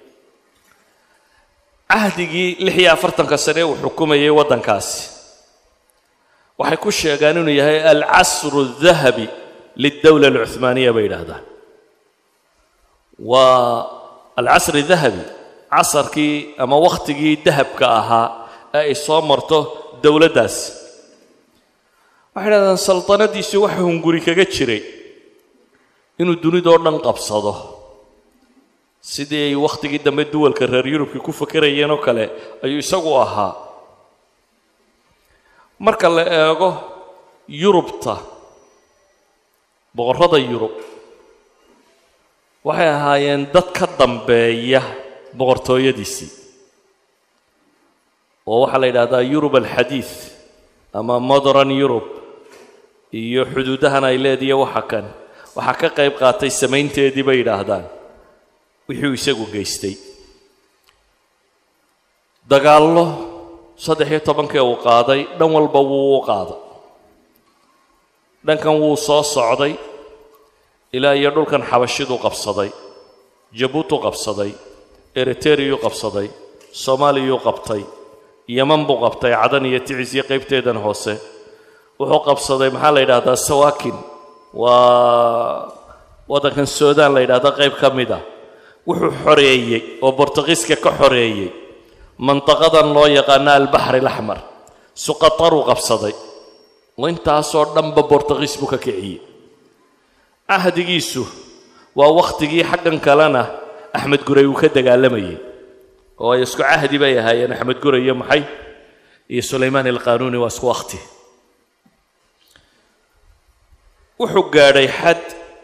Speaker 1: cahdigii lix iyo afartanka sane uu xukumayay waddankaasi waxay ku sheegaan inuu yahay alcasru aldahabi lildowla alcuhmaaniya bay yidhaahdaan waa alcasri dahabi casarkii ama wakhtigii dahabka ahaa ee ay soo marto dowladdaasi waxay idhahdaan saltanadiisu waxa hunguri kaga jiray inuu dunidoo dhan qabsado sidii ay wakhtigii dambe duwalka reer yurubkii ku fakerayeen oo kale ayuu isagu ahaa marka la eego yurubta boqorrada yurub waxay ahaayeen dad ka dambeeya boqortooyadiisii oo waxaa la yidhahdaa yurub alxadiid ama modern yurub iyo xuduudahan ay leediya waxa kan waxaa ka qayb qaatay samaynteedii bay yidhaahdaan wixii uu isagu geystay dagaallo saddex iyo tobankii uu qaaday dhan walba wuu u qaaday dhankan wuu soo socday ilaa iyo dhulkan xabashiduu qabsaday jabuutu qabsaday eriteriyuu qabsaday soomaaliyuu qabtay yeman buu qabtay cadan iyo ticis iyo qaybteedan hoose wuxuu qabsaday maxaa la yidhahdaa sawakin waa waddankan suudaan la yidhahda qayb ka mid ah wuxuu xoreeyey oo bortugiiska ka xoreeyey mantaqadan loo yaqaano albaxri alaxmar suqataruu qabsaday oo intaasoo dhanba bortugiis buu ka kiciyey cahdigiisu waa wakhtigii xaggan kalena axmed guray uu ka dagaalamayey oo ay isku cahdi bay ahaayeen axmed guray iyo maxay iyo sulaymaan alqaanuuni waa isku wakhti wuxuu gaadhay xad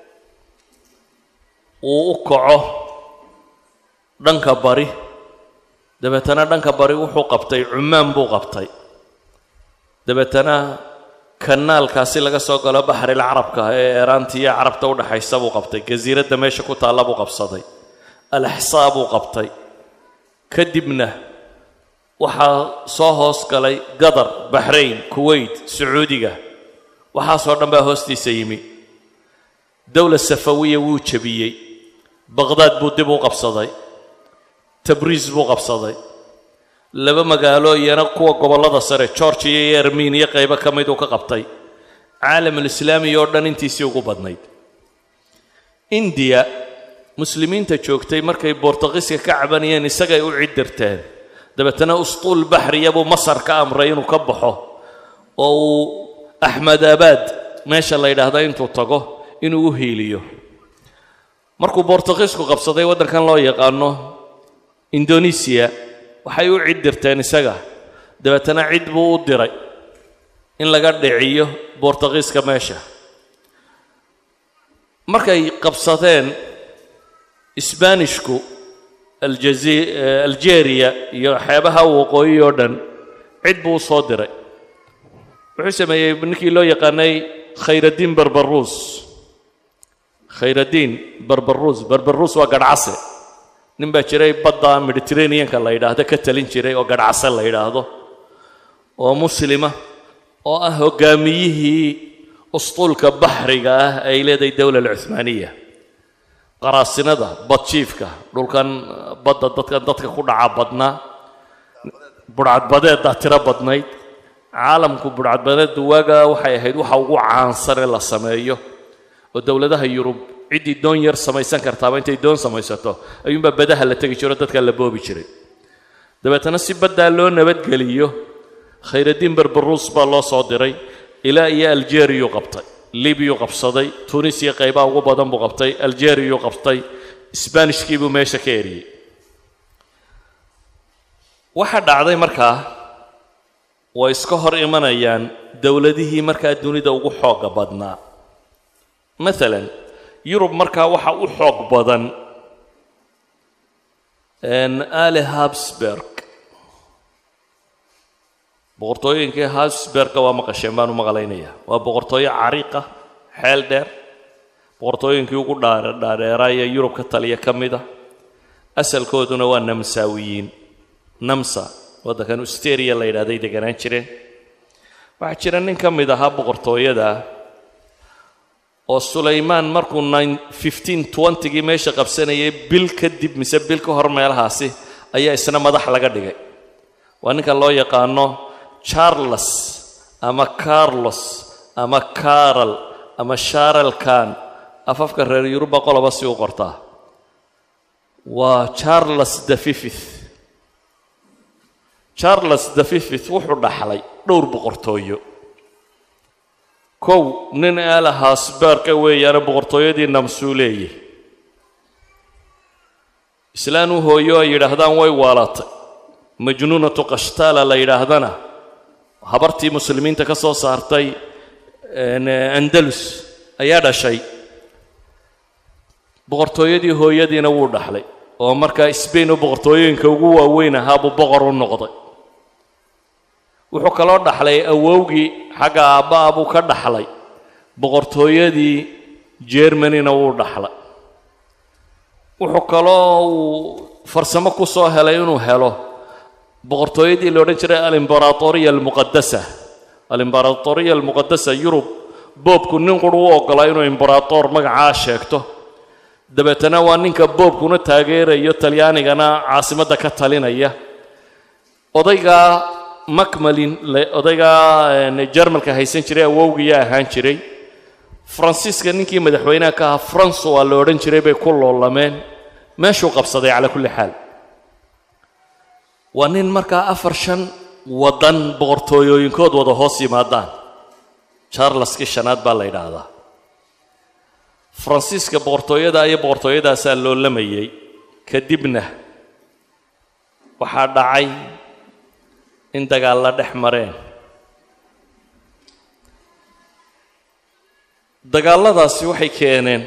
Speaker 1: uu u kaco dhanka bari dabeetana dhanka bari wuxuu qabtay cumaan buu qabtay dabeetana kanaalkaasi laga soo galo baxril carabka ee eeraanta iyo carabta u dhaxaysa buu qabtay jasiiradda meesha ku taalla buu qabsaday alaxsaa buu qabtay kadibna waxaa soo hoos galay gadar baxrayn kuwait sacuudiga waxaasoo dhan baa hoostiisa yimi dowla safawiya wuu jebiyey baqhdaad buu dib u qabsaday tabriis buu qabsaday laba magaalo iyana kuwa gobollada sare georgiya iyo armeniya qaybo ka mid uu ka qabtay caalamulislaami oo dhan intiisii ugu badnayd indiya muslimiinta joogtay markay bortugiiska ka cabanayeen isagay u cidirteen dabeetana ustuul baxriya buu masar ka amray inuu ka baxo oo uu axmedaabaad meesha la yidhaahda intuu tago inuu u hiiliyo markuu bortugiisku qabsaday waddankan loo yaqaano indonesiya waxay u cid dirteen isaga dabeetana cid buu u diray in laga dhiciyo bortugiiska meesha markay qabsadeen sbaanishku aljazi algeria iyo xeebaha waqooyi oo dhan cid buu u soo diray wuxuu sameeyey ninkii loo yaqaanay khayraddiin barbaruus khayraddiin barbaruus barbaruus waa garhcase nin baa jiray badda mediterraneanka la yidhaahdo ka talin jiray oo garhcase la yidhaahdo oo muslima oo ah hoggaamiyihii ustuulka baxriga ah ay leedahay dowla alcuhmaaniya qaraasinada badjiifka dhulkan badda dadkan dadka ku dhaca badnaa budhcadbadeeddaa tiro badnayd caalamku budhcadbadeeddu waagaa waxay ahayd waxa ugu caansane la sameeyo oo dowladaha yurub ciddii doon yar samaysan kartaaba intay doon samaysato ayuunbaa badaha la tegi jiro dadkaa la boobi jiray dabeetana si baddaa loo nabadgeliyo khayraddiin barbaruus baa loo soo diray ilaa iyo aljeriyuu qabtay libyuu qabsaday tunisiya qaybaha ugu badan buu qabtay aljeriyuu qabtay sbaanishkii buu meesha ka eriyey waxaa dhacday markaa way iska hor imanayaan dowladihii markaa dunida ugu xooga badnaa maalan yurub markaa waxa u xoog badan ali habsberg boqortooyinkii habsberga waa maqasheen baan u maqlaynaya waa boqortooyo cariiqa xeel dheer boqortooyinkii ugu dhaadheeraa ee yurub ka taliya ka mid a asalkooduna waa namsaawiyiin namsa waddankan usteria la yidhahday deganaan jireen waxaa jira nin ka mid ahaa boqortooyada oo sulaymaan markuu gii meesha qabsanayay bil kadib mise bil ka hor meelahaasi ayaa isna madax laga dhigay waa ninka loo yaqaano charles ama carlos ama carol ama sharel kan afafka reer yurubba qoloba si u qortaa waa charles the fifith charles the fifith wuxuu dhaxlay dhowr boqortooyo kow nin aala haasbaarka weeyaane boqortooyadii namsuu leeyahy islaan u hooyo ay yidhaahdaan way waalatay majnuunatu kashtaala la yidhaahdana habartii muslimiinta ka soo saartay andalus ayaa dhashay boqortooyadii hooyadiina wuu dhaxlay oo markaa sbain oo boqortooyooyinka ugu waaweyn ahaa buu boqor u noqday wuxuu kaloo dhaxlay awowgii xagga aabba'a buu ka dhaxlay boqortooyadii jermanina wuu dhaxla wuxuu kaloo uu farsamo ku soo helay inuu helo boqortooyadii la odhan jiray alimbaratoriya almuqadasa alimbaratoriya almuqadasa yurub boobku nin quru u oggolaa inuu imberator magacaa sheegto dabeetana waa ninka boobkuna taageerayo talyaanigana caasimadda ka talinaya odaygaa macmalin odaygaa jermalka haysan jiray awowgiya ahaan jiray faransiiska ninkii madaxweynaha ka ahaa france waa la odhan jiray bay ku loolameen meeshuu qabsaday calaa kulli xaal waa nin markaa afar shan waddan boqortooyooyinkood wada hoos yimaadaan charleski shanaad baa la yidhaahdaa faransiiska boqortooyada iyo boqortooyadaasaa loolamayay kadibna waxaa dhacay in dagaal la dhex mareen dagaalladaasi waxay keeneen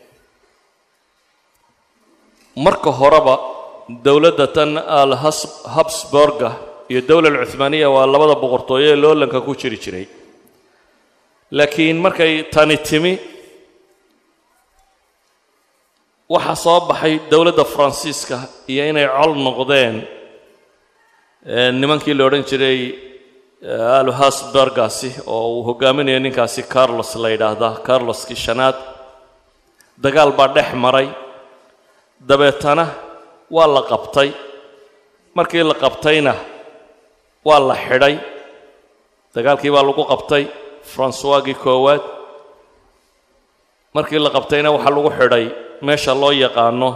Speaker 1: marka horeba dowladda tan al habsburga iyo dowla alcuhmaaniya waa labada boqortooyo ee loolanka ku jiri jiray laakiin markay tani timi waxaa soo baxay dowladda faransiiska iyo inay col noqdeen nimankii la odhan jiray alhasbergaasi oo uu hogaaminayo ninkaasi carlos la yidhaahdaa carloskii shanaad dagaal baa dhex maray dabeetana waa la qabtay markii la qabtayna waa la xidhay dagaalkii baa lagu qabtay francoisgii koowaad markii la qabtayna waxaa lagu xidhay meesha loo yaqaano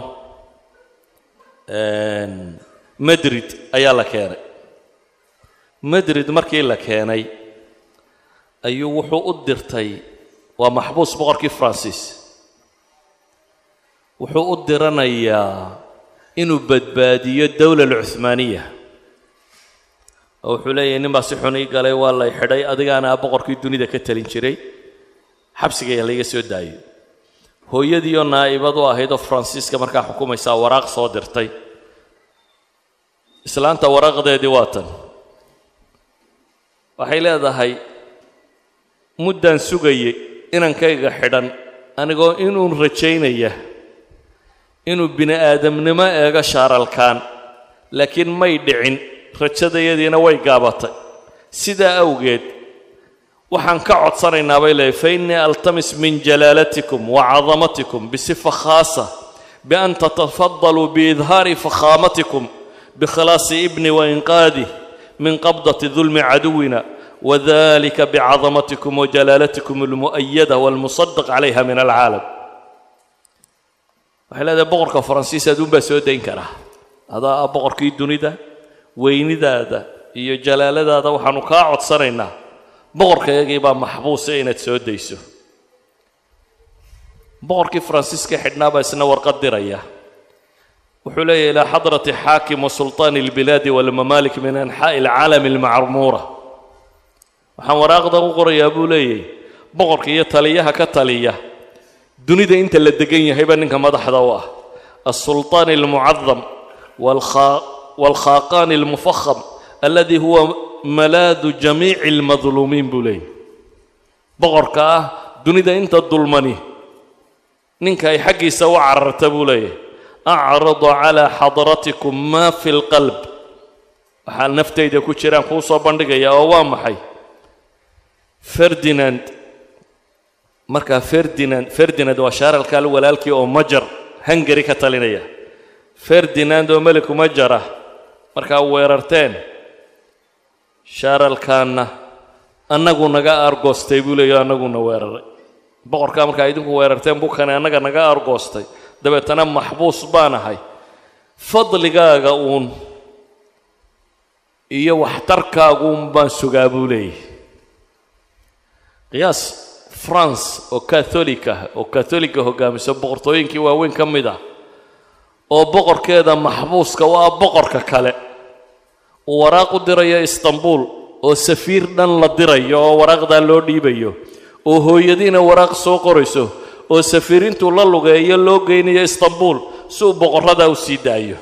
Speaker 1: madrid ayaa la keenay madrid markii la keenay ayuu wuxuu u dirtay waa maxbuus boqorkii faransiis wuxuu u diranayaa inuu badbaadiyo dowla alcuhmaaniya oo wuxuu leeyahay nin baa si xun ii galay waa lay xidhay adigaana boqorkii dunida ka talin jiray xabsigaya layga soo daayo hooyadiioo naa'ibad u ahayd oo faransiiska markaa xukumaysaa waraaq soo dirtay islaanta waraaqdeedii waa tan waxay leedahay muddaan sugayay inankayga xidhan anigoo inuun rajaynaya inuu bini aadamnimo eego shaaralkaan laakiin may dhicin rajadayadiina way gaabatay sidaa awgeed waxaan ka codsanaynaa bay leehay fa innii altamis min jalaalatikum wa cadamatikum bisifa khaasa bian tatafadaluu biidhaari fakhaamatikum bikhilaasi ibni wainqaadih min qabdati dulmi caduwina wadalika bicadamatikum wajalaalatikum almu'ayada walmusadaq calayha min alcaalam waxay leedahay boqorka faransiis aduunbaa soo dayn karaa adaa ah boqorkii dunida weynidaada iyo jalaaladaada waxaanu kaa codsanaynaa boqorkayagii baa maxbuusa inaad soo dayso boqorkii faransiiska xidhnaa baa isna warqad diraya wuxuu leeyahy ilaa xadrati xaakim wa sulطaani اlbilaadi walmamaalik min anxaa'i alcaalami almacmuura waxaan waraaqdan u qorayaa buu leeyahy boqorka iyo taliyaha ka taliya dunida inta la degan yahayba ninka madaxda u ah aلsulطaani اlmucadam wاlkhaaqaani اlmufaham aladi huwa malaadu jamiici اlmadluumiin buu leeyahy boqorka ah dunida inta dulmani ninka ay xaggiisa u cararta buu leeyahy acradu calaa xadratikum maa fi lqalb waxaa naftayda ku jiraan kuu soo bandhigaya oo waa maxay ferdinand markaa ferdinand ferdinand waa shaaralkaal walaalkii oo majar hungari ka talinaya ferdinand oo meliku majar ah markaa weerarteen shaaralkaanna annagu naga aargoostay buu leeya annaguna weeraray boqorkaa markaa idinku weerarteen bukane annaga naga aargoostay dabeetana maxbuus baan ahay fadligaaga uun iyo waxtarkaaguun baan sugaa buu leeyahy qiyaas france oo katholik ah oo katholika hogaamiso boqortooyinkii waaweyn ka mid ah oo boqorkeeda maxbuuska u ah boqorka kale uu waraaq u dirayo istanbul oo safiir dhan la dirayo oo waraaqdaa loo dhiibayo oo hooyadiina waraaq soo qorayso oo safiirintuu la lugeeyo loo geynayo istanbul si uu boqorradaa u sii daayo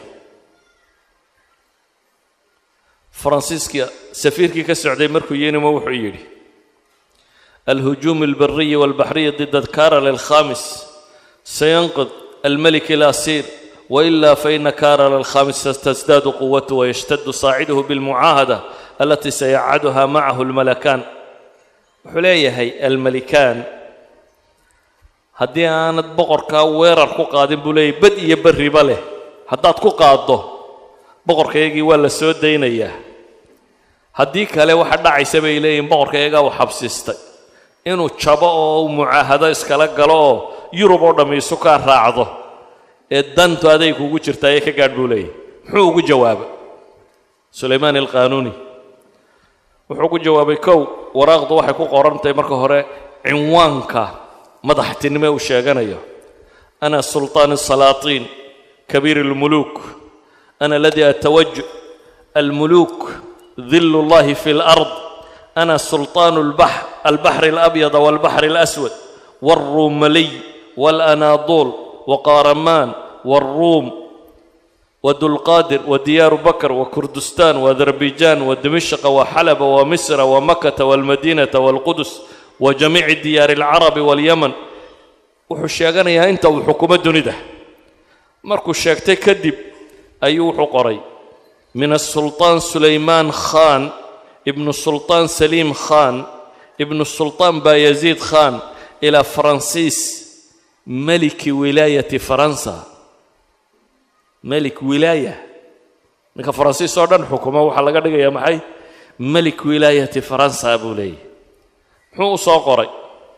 Speaker 1: faransiiska safiirkii ka socday markuu yinimo wuxuu yidhi الهجوم البري والبحري ضد كارل الخامس سينقذ الملك الأسير وإلا فإن كارل الخامس تزداد قوته ويشتد صاعده بالمعاهدة التي سيعدها معه الملكان حليهي الملكان haddii aanad boqorkaa weerar ku qaadin buu leeyay bad iyo berriba leh haddaad ku qaaddo boqorkaygii waa la soo daynayaa haddii kale waxa dhacaysa bay leeyihin boqorkaygaa uu xabsiistay inuu jabo oo uu mucaahado iskala galo oo yurub oo dhammi isu kaa raacdo ee dantu aday kugu jirta ayay ka gaadh buu leeyahy muxuu ugu jawaabay sulaymaan alqaanuuni wuxuu ugu jawaabay kow waraaqdu waxay ku qorantahay marka hore cinwaanka madaxtinimo uu sheeganayo ana sulطaan الsalaaطiin kabiir اlmuluuk ana aladii atawaj almuluuk dil اllahi fi اlأrض ana sulطaan albaxr اlabyad wاlbaxr اlaswad wاlruumaliy wاlanaaduul waqaaramaan wاlruum wadulqaadir wadiyaaru bakr wakurdistan waadarbijaan wadimishqa waxalaba wamisra wamakata wاlmadinata wاlqudus wajamiici diyaari alcarabi waalyaman wuxuu sheeganayaa inta uu xukumo dunida markuu sheegtay kadib ayuu wuxuu qoray min asulطaan sulaymaan khan ibnu sulطaan saliim khan ibnu sulطaan bayaziid khan ilaa faransiis meliki wilaayati faransa melik wilaaya ninka faransiis oo dhan xukumo waxaa laga dhigayaa maxay melik wilaayati faransa buu leeyahy muxuu u soo qoray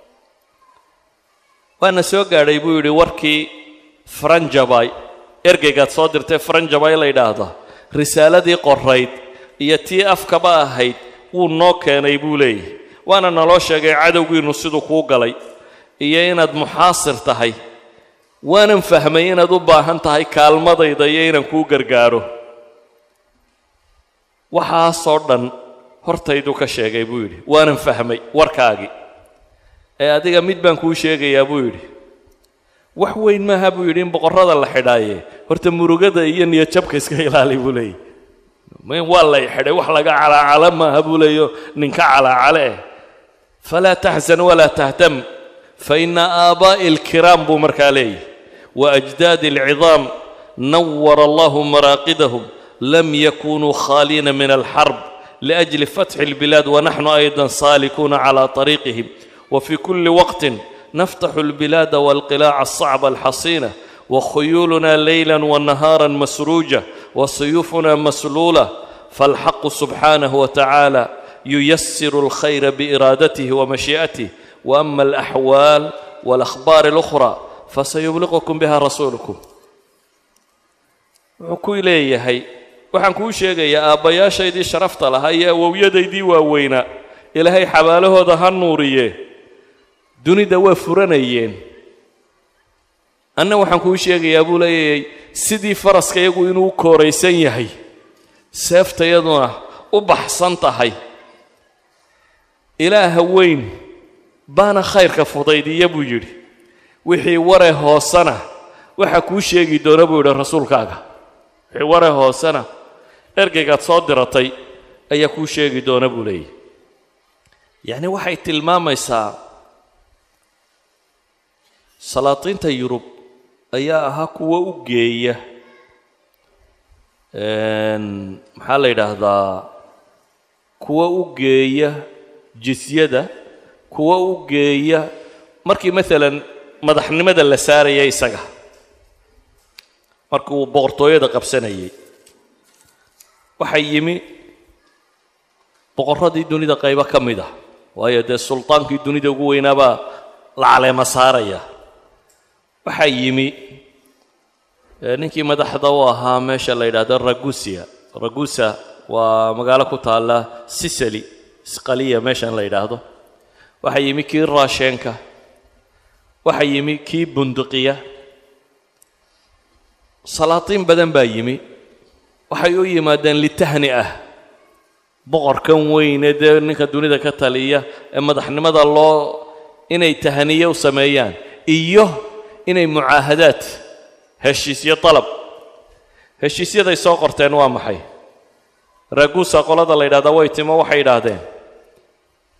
Speaker 1: waana soo gaadhay buu yidhi warkii faranjabay ergeygaad soo dirtay faranjabay la yidhaahda risaaladii qorayd iyo tii afkaba ahayd wuu noo keenay buu leeyahy waana naloo sheegay cadowgiinnu siduu kuu galay iyo inaad muxaasir tahay waanan fahmay inaad u baahan tahay kaalmadayda iyo inaan kuu gargaaro waxaasoo dhan hortayduu ka sheegay buu yidhi waanan fahmay warkaagii ee adiga mid baan kuu sheegayaa buu yidhi wax weyn maaha buu yidhi in boqorrada la xidhaaye horta murugada iyo niyadjabka iska ilaali buu leeyay waa lay xidhay wax laga calaacala maaha buu leeyo ninka calaacale eh falaa taxsan walaa tahtam faina aabaa'i alkiraam buu markaa leeyahy waajdaadi alcidaam nawara allahu maraaqidahum lam yakunuu khaaliina min alxarb لأجل فتح البلاد ونحن أيضا سالكون على طريقهم وفي كل وقت نفتح البلاد والقلاع الصعبة الحصينة وخيولنا ليلا ونهارا مسروجة وسيوفنا مسلولة فالحق سبحانه وتعالى ييسر الخير بإرادته ومشيئته وأما الأحوال والأخبار الأخرى فسيبلغكم بها رسولكم وكو إليه waxaan kuu sheegayaa aabbayaashaydii sharafta lahaa iyo awowyadaydii waaweynaa ilaahay xabaalahooda ha nuuriye dunida waa furanayeen anna waxaan kuu sheegayaa buu leeyahay sidii faraska iyagu inuu u kooraysan yahay seeftayaduna u baxsan tahay ilaaha weyn baana khayrka fudaydiya buu yidhi wixii ware hoosena waxaa kuu sheegi doona buu yidhi rasuulkaaga wixii ware hoosena ergeygaad soo diratay ayaa kuu sheegi doona buu leeyahy yacni waxay tilmaamaysaa salaatiinta yurub ayaa ahaa kuwa u geeya maxaa la yidhaahdaa kuwa u geeya jisyada kuwa u geeya markii maalan madaxnimada la saaraya isaga markii uu boqortooyada qabsanayay waxaa yimi boqorradii dunida qaybo ka mid ah waayo dee sultaankii dunida ugu weynaabaa la caleema saaraya waxaa yimi ninkii madaxda u ahaa meesha la yidhahdo ragusia ragusa waa magaalo ku taalla sicily sqaliya meeshan la yidhaahdo waxaa yimi kii raasheenka waxaa yimi kii bunduqiya salaatiin badan baa yimi waxay u yimaadeen litahni ah boqorkan weyne dee ninka dunida ka taliya ee madaxnimada loo inay tahniye u sameeyaan iyo inay mucaahadaad heshiisyo dalab heshiisyaday soo qorteen waa maxay raguusa qolada la yidhahdaa way timo waxay yidhaahdeen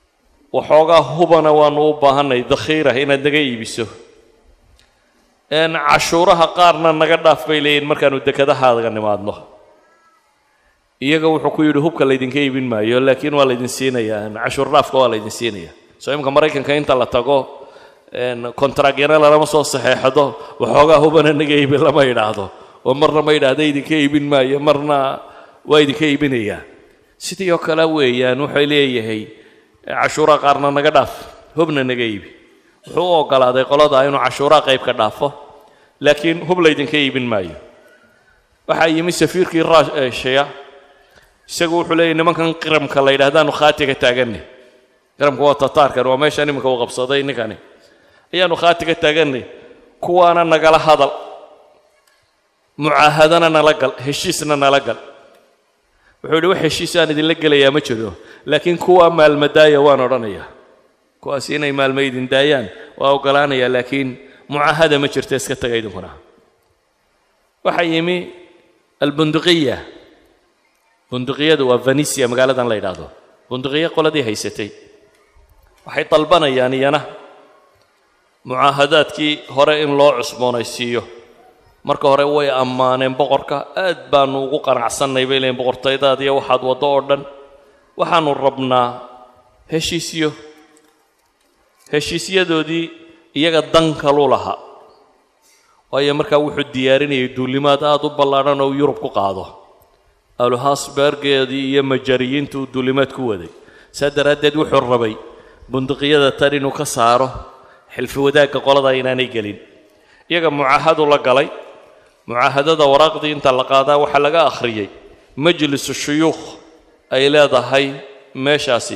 Speaker 1: waxoogaa hubana waanu u baahanay dakhiira inaad naga iibiso cashuuraha qaarna naga dhaaf bay leeyihin markaanu dekedahaaga nimaadno iyaga wuxuu ku yidhi hubka laydinka iibin maayo laakiin waa laydin siinayaa cashuur dhaafka waa laydin siinaya soo imika maraykanka inta la tago kontragyana lalama soo saxeexdo waxoogaa hubana naga iibin lama idhaahdo oo marna ma idhaahda idinka iibin maayo marna waa idinka iibinayaa sidii oo kale weeyaan wuxuu leeyahay cashuuraha qaarna naga dhaaf hubna naga iibi wuxuu u ogolaaday qolada inuu cashuuraha qayb ka dhaafo laakiin hub laydinka iibin maayo waxaa yimi safiirkii raashiya isagu wuxuu leeyahy nimankan qiramka la yidhahdaanu khaati ka taaganay qiramka waa tataarkan waa meeshan iminka uu qabsaday ninkani ayaanu khaati ka taaganay kuwaana nagala hadal mucaahadana nala gal heshiisna nala gal wuxuu yidhi wax heshiis aan idinla gelayaa ma jiro laakiin kuwa maalmadaaya waan odhanayaa kuwaas inay maalmo idin daayaan waa ogolaanayaa laakiin mucaahada ma jirto iska taga idinkuna waxaa yimi albunduqiya bunduqiyadu waa venisia magaaladan la yidhaahdo bunduqiya qoladii haysatay waxay dalbanayaan iyana mucaahadaadkii hore in loo cusboonaysiiyo marka hore way ammaaneen boqorka aad baanu ugu qanacsannay bay leeyiin boqortaydaad iyo waxaad waddo oo dhan waxaanu rabnaa heshiisyo heshiisyadoodii iyaga dan kalu lahaa waayo markaa wuxuu diyaarinayay duulimaad aad u ballaadhan oo yurub ku qaado aluhasbergeedii iyo majariyiintu uu duulimaad ku waday saa daraaddeed wuxuu rabay bunduqiyada tan inuu ka saaro xilfi wadaagga qolada inaanay gelin iyaga mucaahadu la galay mucaahadada waraaqdii inta la qaadaa waxaa laga akhriyey majlisu shuyuukh ay leedahay meeshaasi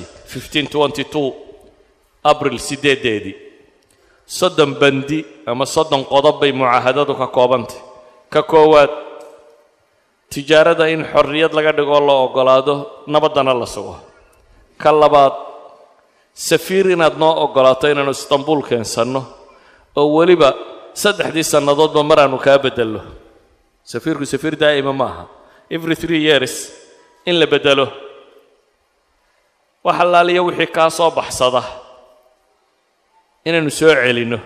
Speaker 1: abril siddeedeedii soddon bandi ama soddon qodob bay mucaahadadu ka koobantay ka koowaad tijaarada in xorriyad laga dhigoo la oggolaado nabaddana la sugo ka labaad safiir inaad noo oggolaato inaanu istanbuul keensanno oo weliba saddexdii sannadoodba maraanu kaa beddello safiirku safiir daa'ima ma aha every three years in la beddelo wax allaaliya wixii kaa soo baxsada inaynu soo celinno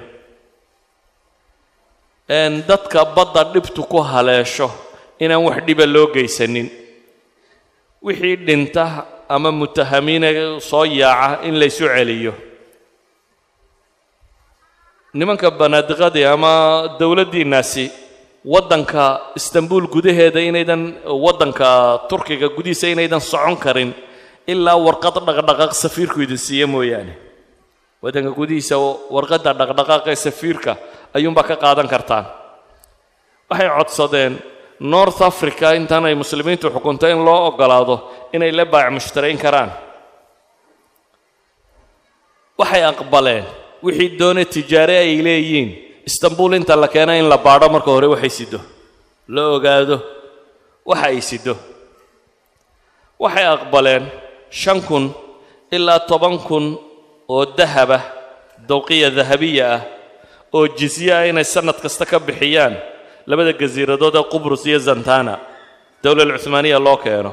Speaker 1: dadka badda dhibtu ku haleesho inaan wax dhiba loo geysanin wixii dhinta ama mutahamiina soo yaaca in laysu celiyo nimanka banaadiqadii ama dowladdiinnaasi waddanka istanbuul gudaheeda inaydan waddanka turkiga gudihiisa inaydan socon karin ilaa warqad dhaqdhaqaaq safiirku idin siiya mooyaane waddanka gudihiisa warqadda dhaqdhaqaaqa ee safiirka ayuunbaa ka qaadan kartaan waxay codsadeen north africa intaan ay muslimiintu xukunto in loo oggolaado inay la baac mushtarayn karaan waxay aqbaleen wixii doone tijaare ay leeyihiin istanbuul inta la keena in la baadho marka hore waxay sido la ogaado waxa ay sido waxay aqbaleen shan kun ilaa toban kun oo dahaba dawqiya dahabiya ah oo jizye ah inay sannad kasta ka bixiyaan labada gasiiradood ee qubrus iyo zantana dowlal cuhmaaniya loo keeno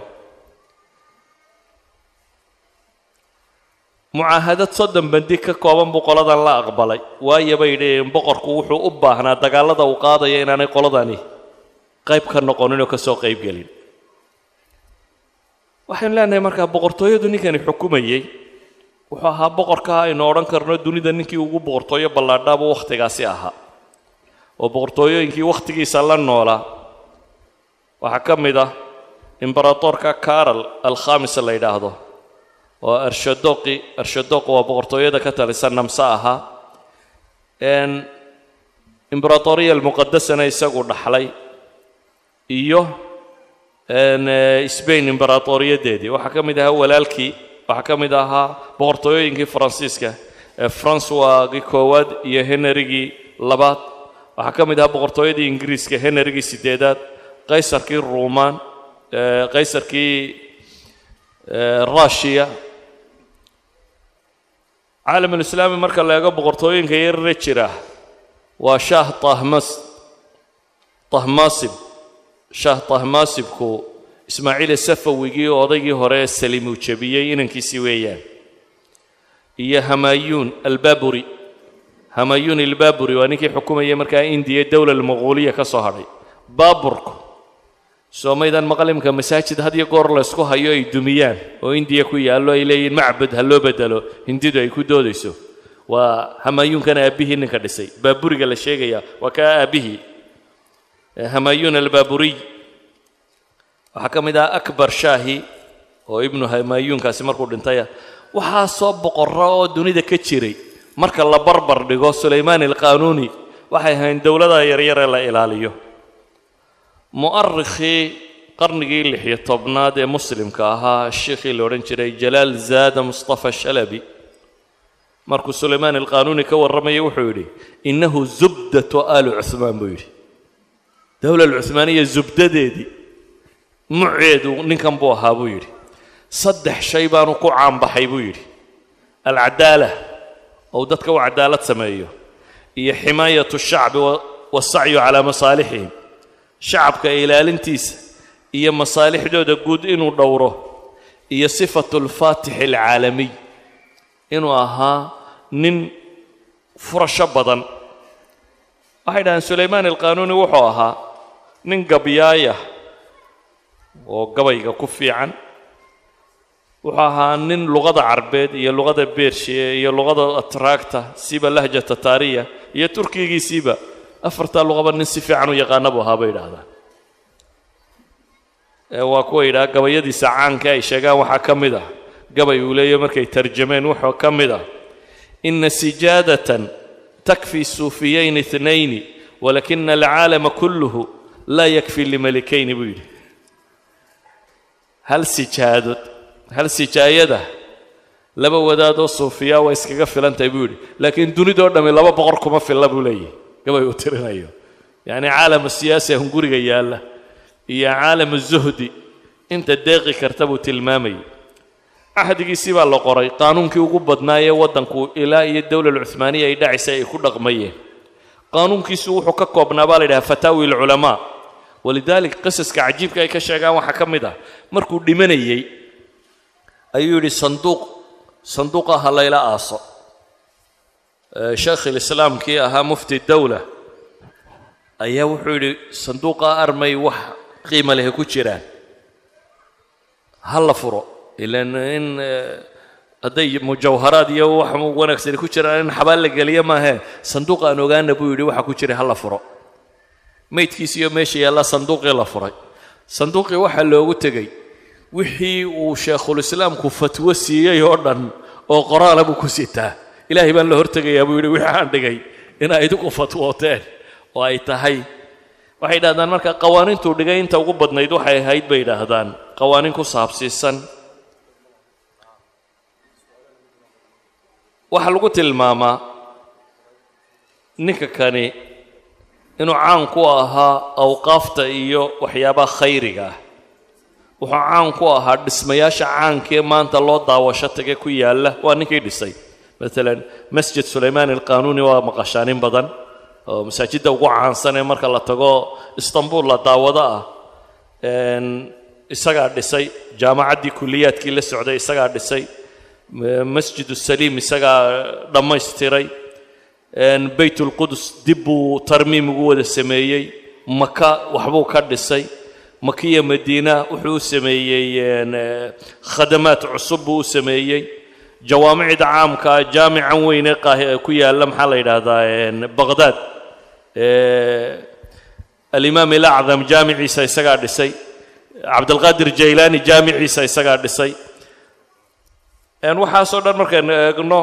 Speaker 1: mucaahadad soddon bandi ka kooban buu qoladan la aqbalay waayo bay dhaheen boqorku wuxuu u baahnaa dagaallada uu qaadaya inaanay qoladani qayb ka noqonin oo ka soo qayb gelin waxaynu leenahay markaa boqortooyadu ninkani xukumayey wuxuu ahaa boqorka aynu odhan karno dunida ninkii ugu boqortooyo ballaadhaabuu wakhtigaasi ahaa oo boqortooyooyinkii wakhtigiisa la noolaa waxaa ka mid ah imberatorka carol alkhamis la yidhaahdo oo arshadoqi arshadoq waa boqortooyada ka talisa namse ahaa imberatoriya almuqadasana isagu dhaxlay iyo sbain imberatoriyadeedii waxaa ka mid ahaa walaalkii waxaa ka mid ahaa boqortooyooyinkii faransiiska ee francoisgii koowaad iyo henrigii labaad waxaa ka mid ahaa boqortooyadii ingiriiska henrigii sideedaad qaysarkii ruumaan qaysarkii rushiya caalamulislaami marka la eego boqortooyinka yarare jira waa shaah tahmas tahmasib shaah tahmasibku ismaaciile safawigii odaygii hore ee saliim uu jebiyey inankiisii weeyaan iyo hamayuun albaaburi hamayuun albaaburi waa ninkii xukumayay markaa indiya dowla almaquuliya ka soo hadhay baaburku soomaydan maqlimka masaajid had iyo goor laysku hayo ay dumiyaan oo indiya ku yaallo ay leeyihin macbud ha loo bedelo hindidu ay ku doodayso waa hamayuunkana aabbihii ninka dhisay baaburiga la sheegaya waa kaa aabbihii hamayuun albaaburiy waxaa ka mid ah akbar shaahi oo ibnu hamayuunkaasi markuu dhintaya waxaa soo boqorro oo dunida ka jiray marka la barbar dhigo sulaymaan alqaanuuni waxay ahayn dowlada yaryaree la ilaaliyo mu'arikhii qarnigii lixiyo tobnaad ee muslimka ahaa sheikhii la odhan jiray jalaal zaada mustafa shalabi markuu sulaymaan alqaanuuni ka warramayay wuxuu yidhi innahu zubdatu aali cuhmaan buu yidhi dowla alcuhmaaniya zubdadeedii muceedu ninkan buu ahaa buu yidhi saddex shay baanu ku caanbaxay buu yidhi alcadaala ou dadka u cadaalad sameeyo iyo ximaayatu shacbi wasacyu calaa masaalixihim shacabka ilaalintiisa iyo masaalixdooda guud inuu dhowro iyo sifatu alfaatixi alcaalamiy inuu ahaa nin furasho badan waxay dhahaan sulaymaan alqaanuuni wuxuu ahaa nin gabyaaya oo gabayga ku fiican wuxuu ahaa nin luqada carbeed iyo luqada beershiya iyo luqada atraagta siba lahja tataariya iyo turkigiisiiba afartaa luqaba nin si fiican u yaqaana buu ahaa bay idhaahdaan waa kuwa yidhaha gabayadiisa caanka ay sheegaan waxaa ka mid ah gabay uu leeyahy markay tarjameen wuxuu ka mid ah ina sijaadatan takfi suufiyayn itnayni walakina alcaalama kulluhu laa yakfi limalikayni buu yidhi hal sijaadood hal sijaayada laba wadaadoo suufiyaa waa iskaga filantahay buu yidhi laakiin dunidoo dhammi laba boqor kuma filla buu leeyahy gabay uu tirinayo yacni caalamu siyaasi hunguriga yaalla iyo caalamu zuhdi inta deeqi karta buu tilmaamayay cahdigiisii baa la qoray qaanuunkii ugu badnaayee waddanku ilaa iyo dowla alcuhmaaniya ay dhacaysay ay ku dhaqmayeen qaanuunkiisu wuxuu ka koobnaa baa la yidhaha fataawi alculamaa walidaalik qisaska cajiibka ay ka sheegaan waxaa ka mid ah markuu dhimanayey ayuu yidhi sanduuq sanduuqa ha layla aaso sheekh ilislaamkii ahaa mufti dowla ayaa wuxuu yidhi sanduuqa armay wax qiima lehe ku jiraan ha la furo ilan in hadday mujawharaad iyo wax wanaagsani ku jiraan in xabaal la geliya maahee sanduuq aan ogaana buu yidhi waxa ku jira ha la furo maydkiisiiyo meesha yaallaa sanduuqii la furay sanduuqii waxaa loogu tegey wixii uu sheekhulislaamku fatwo siiyey oo dhan oo qoraala buu ku sitaa ilaahay baan la hortegayaa buu yidhi wixii aan dhigay inaa idinku fatwooteen oo ay tahay waxay yidhahdaan marka qawaaniintuu dhigay inta ugu badnayd waxay ahayd bay yidhaahdaan qawaaniin ku saabsiisan waxaa lagu tilmaamaa ninka kani inuu caan ku ahaa awqaafta iyo waxyaabaha khayriga ah wuxuu caan ku ahaa dhismayaasha caankee maanta loo daawasho tage ku yaalla waa ninkii dhisay maalan masjid sulaymaan alqaanuuni waa maqashaanin badan oo masaajidda ugu caansan ee marka la tago istanbul la daawado ah isagaa dhisay jaamacaddii kuliyaadkii la socday isagaa dhisay masjid saliim isagaa dhammaystiray bayt ulqudus dib buu tarmiim ugu wada sameeyey maka waxbuu ka dhisay makiya madiina wuxuu u sameeyey khadamaad cusub buu u sameeyey jawaamicda caamkaa jaamican weyn ee ku yaalla maxaa la yidhaahdaa baqhdaad alimaam ilacdam jaamiciisa isagaa dhisay cabdilqaadir jaylaani jaamiciisa isagaa dhisay waxaasoo dhan markaynu eegno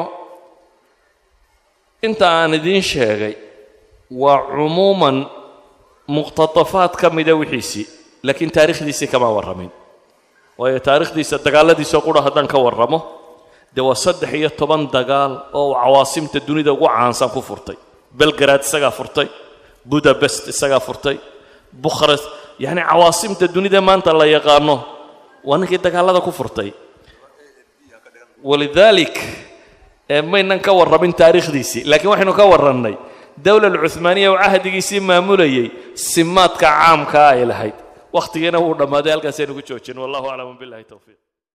Speaker 1: inta aan idiin sheegay waa cumuuman muqhtatafaad ka mida wixiisii laakiin taarikhdiisii kama warramin waayo taarikhdiisa dagaalladiisoo qura haddaan ka warramo dee waa saddex iyo toban dagaal oo uu cawaasimta dunida ugu caansan ku furtay belgrad isagaa furtay budabest isagaa furtay bukhrast yacni cawaasimta dunida maanta la yaqaano waa ninkii dagaallada ku furtay walidaalik maynan ka warramin taariikhdiisii laakiin waxaynu ka warrannay dowla alcuhmaaniya oo cahdigiisii maamulayay simaadka caamkaa ay lahayd wakhtigiina wuu dhammaaday halkaasaynu ku joojin wallahu aclam billahi towfiiq